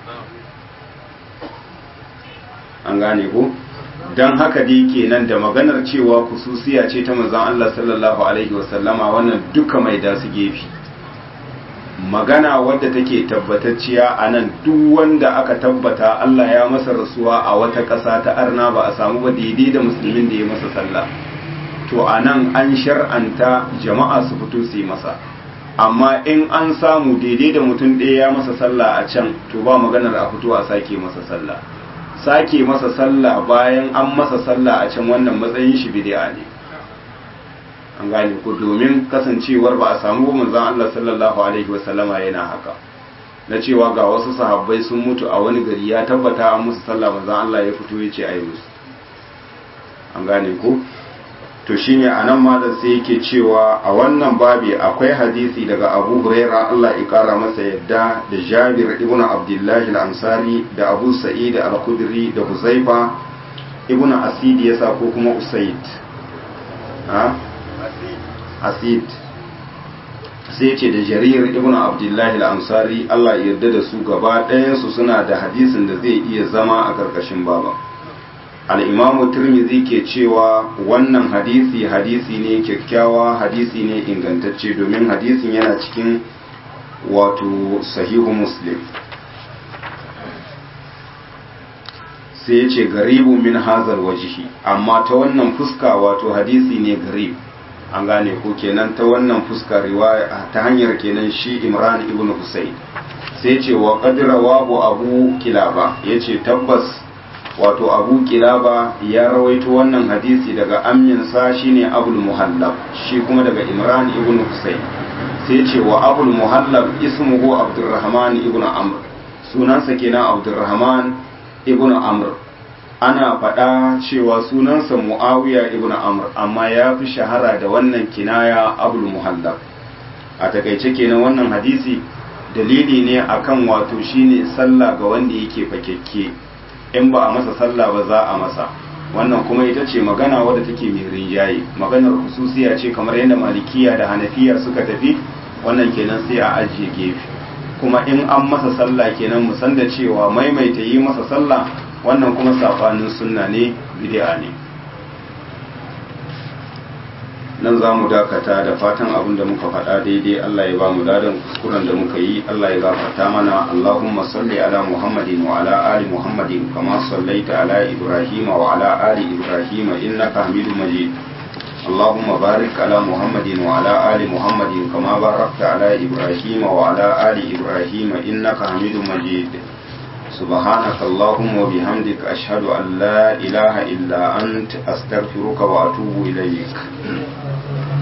an gane ko don haka dai kenan da maganar cewa kususiya ce ta manzon Allah sallallahu alaihi wasallama wannan duka mai da su gefe magana wadda take tabbatacciya a nan duk wanda aka tabbata Allah ya masa rasuwa a wata ƙasa ta arna ba a samu ba daidai da musulmin da ya masa sallah to a nan an shar'anta jama'a su fito su yi masa amma in an samu daidai da mutum ɗaya ya masa sallah a can to ba maganar a fito a sake masa sallah sake masa sallah bayan an masa sallah a can wannan matsayin shi bid'a ne an gane ko domin kasancewar ba a samu manzon Allah sallallahu alaihi wasallama yana haka na cewa ga wasu sahabbai sun mutu a wani gari ya tabbata an musu sallah manzon Allah ya fito ya ce ayi musu an gane ko to shine anan malam sai yake cewa a wannan babi akwai hadisi daga Abu Huraira Allah ya kara masa yadda da Jabir ibn Abdullah al-Ansari da Abu Sa'id al-Khudri da Huzaifa ibn Asid yasa ko kuma Usaid ha Asid sai ce da Jarir ibn Abdullah al-Ansari Allah ya yarda da su gaba ɗayan su suna da hadisin da zai iya zama a karkashin baba al'imamu turmizi ke cewa wannan hadisi hadisi ne kyakkyawa hadisi ne ingantacce domin hadisin yana cikin wato sahihu muslim sai ya ce garibu min hazar wajihi amma ta wannan fuska wato hadisi ne garib an gane ko kenan ta wannan fuska riwaya ta hanyar kenan shi imran ibn husayn sai ce wa qadra wabu abu kilaba yace tabbas wato abu kilaba ya rawaito wannan hadisi daga amminsa shine abul muhallab shi kuma daga imran ibn husayn sai ce wa abul muhallab ismuhu abdurrahman ibn amr sunansa kenan abdurrahman ibn amr ana faɗa cewa sunansa muawiya ibn amr amma ya fi shahara da wannan kinaya abul muhallab a takaice kenan wannan hadisi dalili ne akan wato shine sallah ga wanda yake fakekke in ba a masa sallah ba za a masa wannan kuma ita ce magana wadda take mai rinjaye maganar hususiya ce kamar yadda malikiya da hanafiya suka tafi wannan kenan sai a ajiye gefe kuma in an masa sallah kenan mu san da cewa maimaita yi masa sallah wannan kuma safanin sunna ne bid'a ne nan za mu dakata da fatan abin da muka faɗa daidai Allah ya ba mu ladan kuskuren da muka yi Allah ya gafarta mana Allahumma salli ala Muhammadin wa ala ali Muhammadin kama sallaita ala Ibrahim wa ala ali Ibrahim innaka Hamidum Majid اللهم بارك على محمد وعلى آل محمد كما باركت على إبراهيم وعلى آل إبراهيم إنك حميد مجيد سبحانك اللهم وبحمدك أشهد أن لا إله إلا أنت أستغفرك وأتوب إليك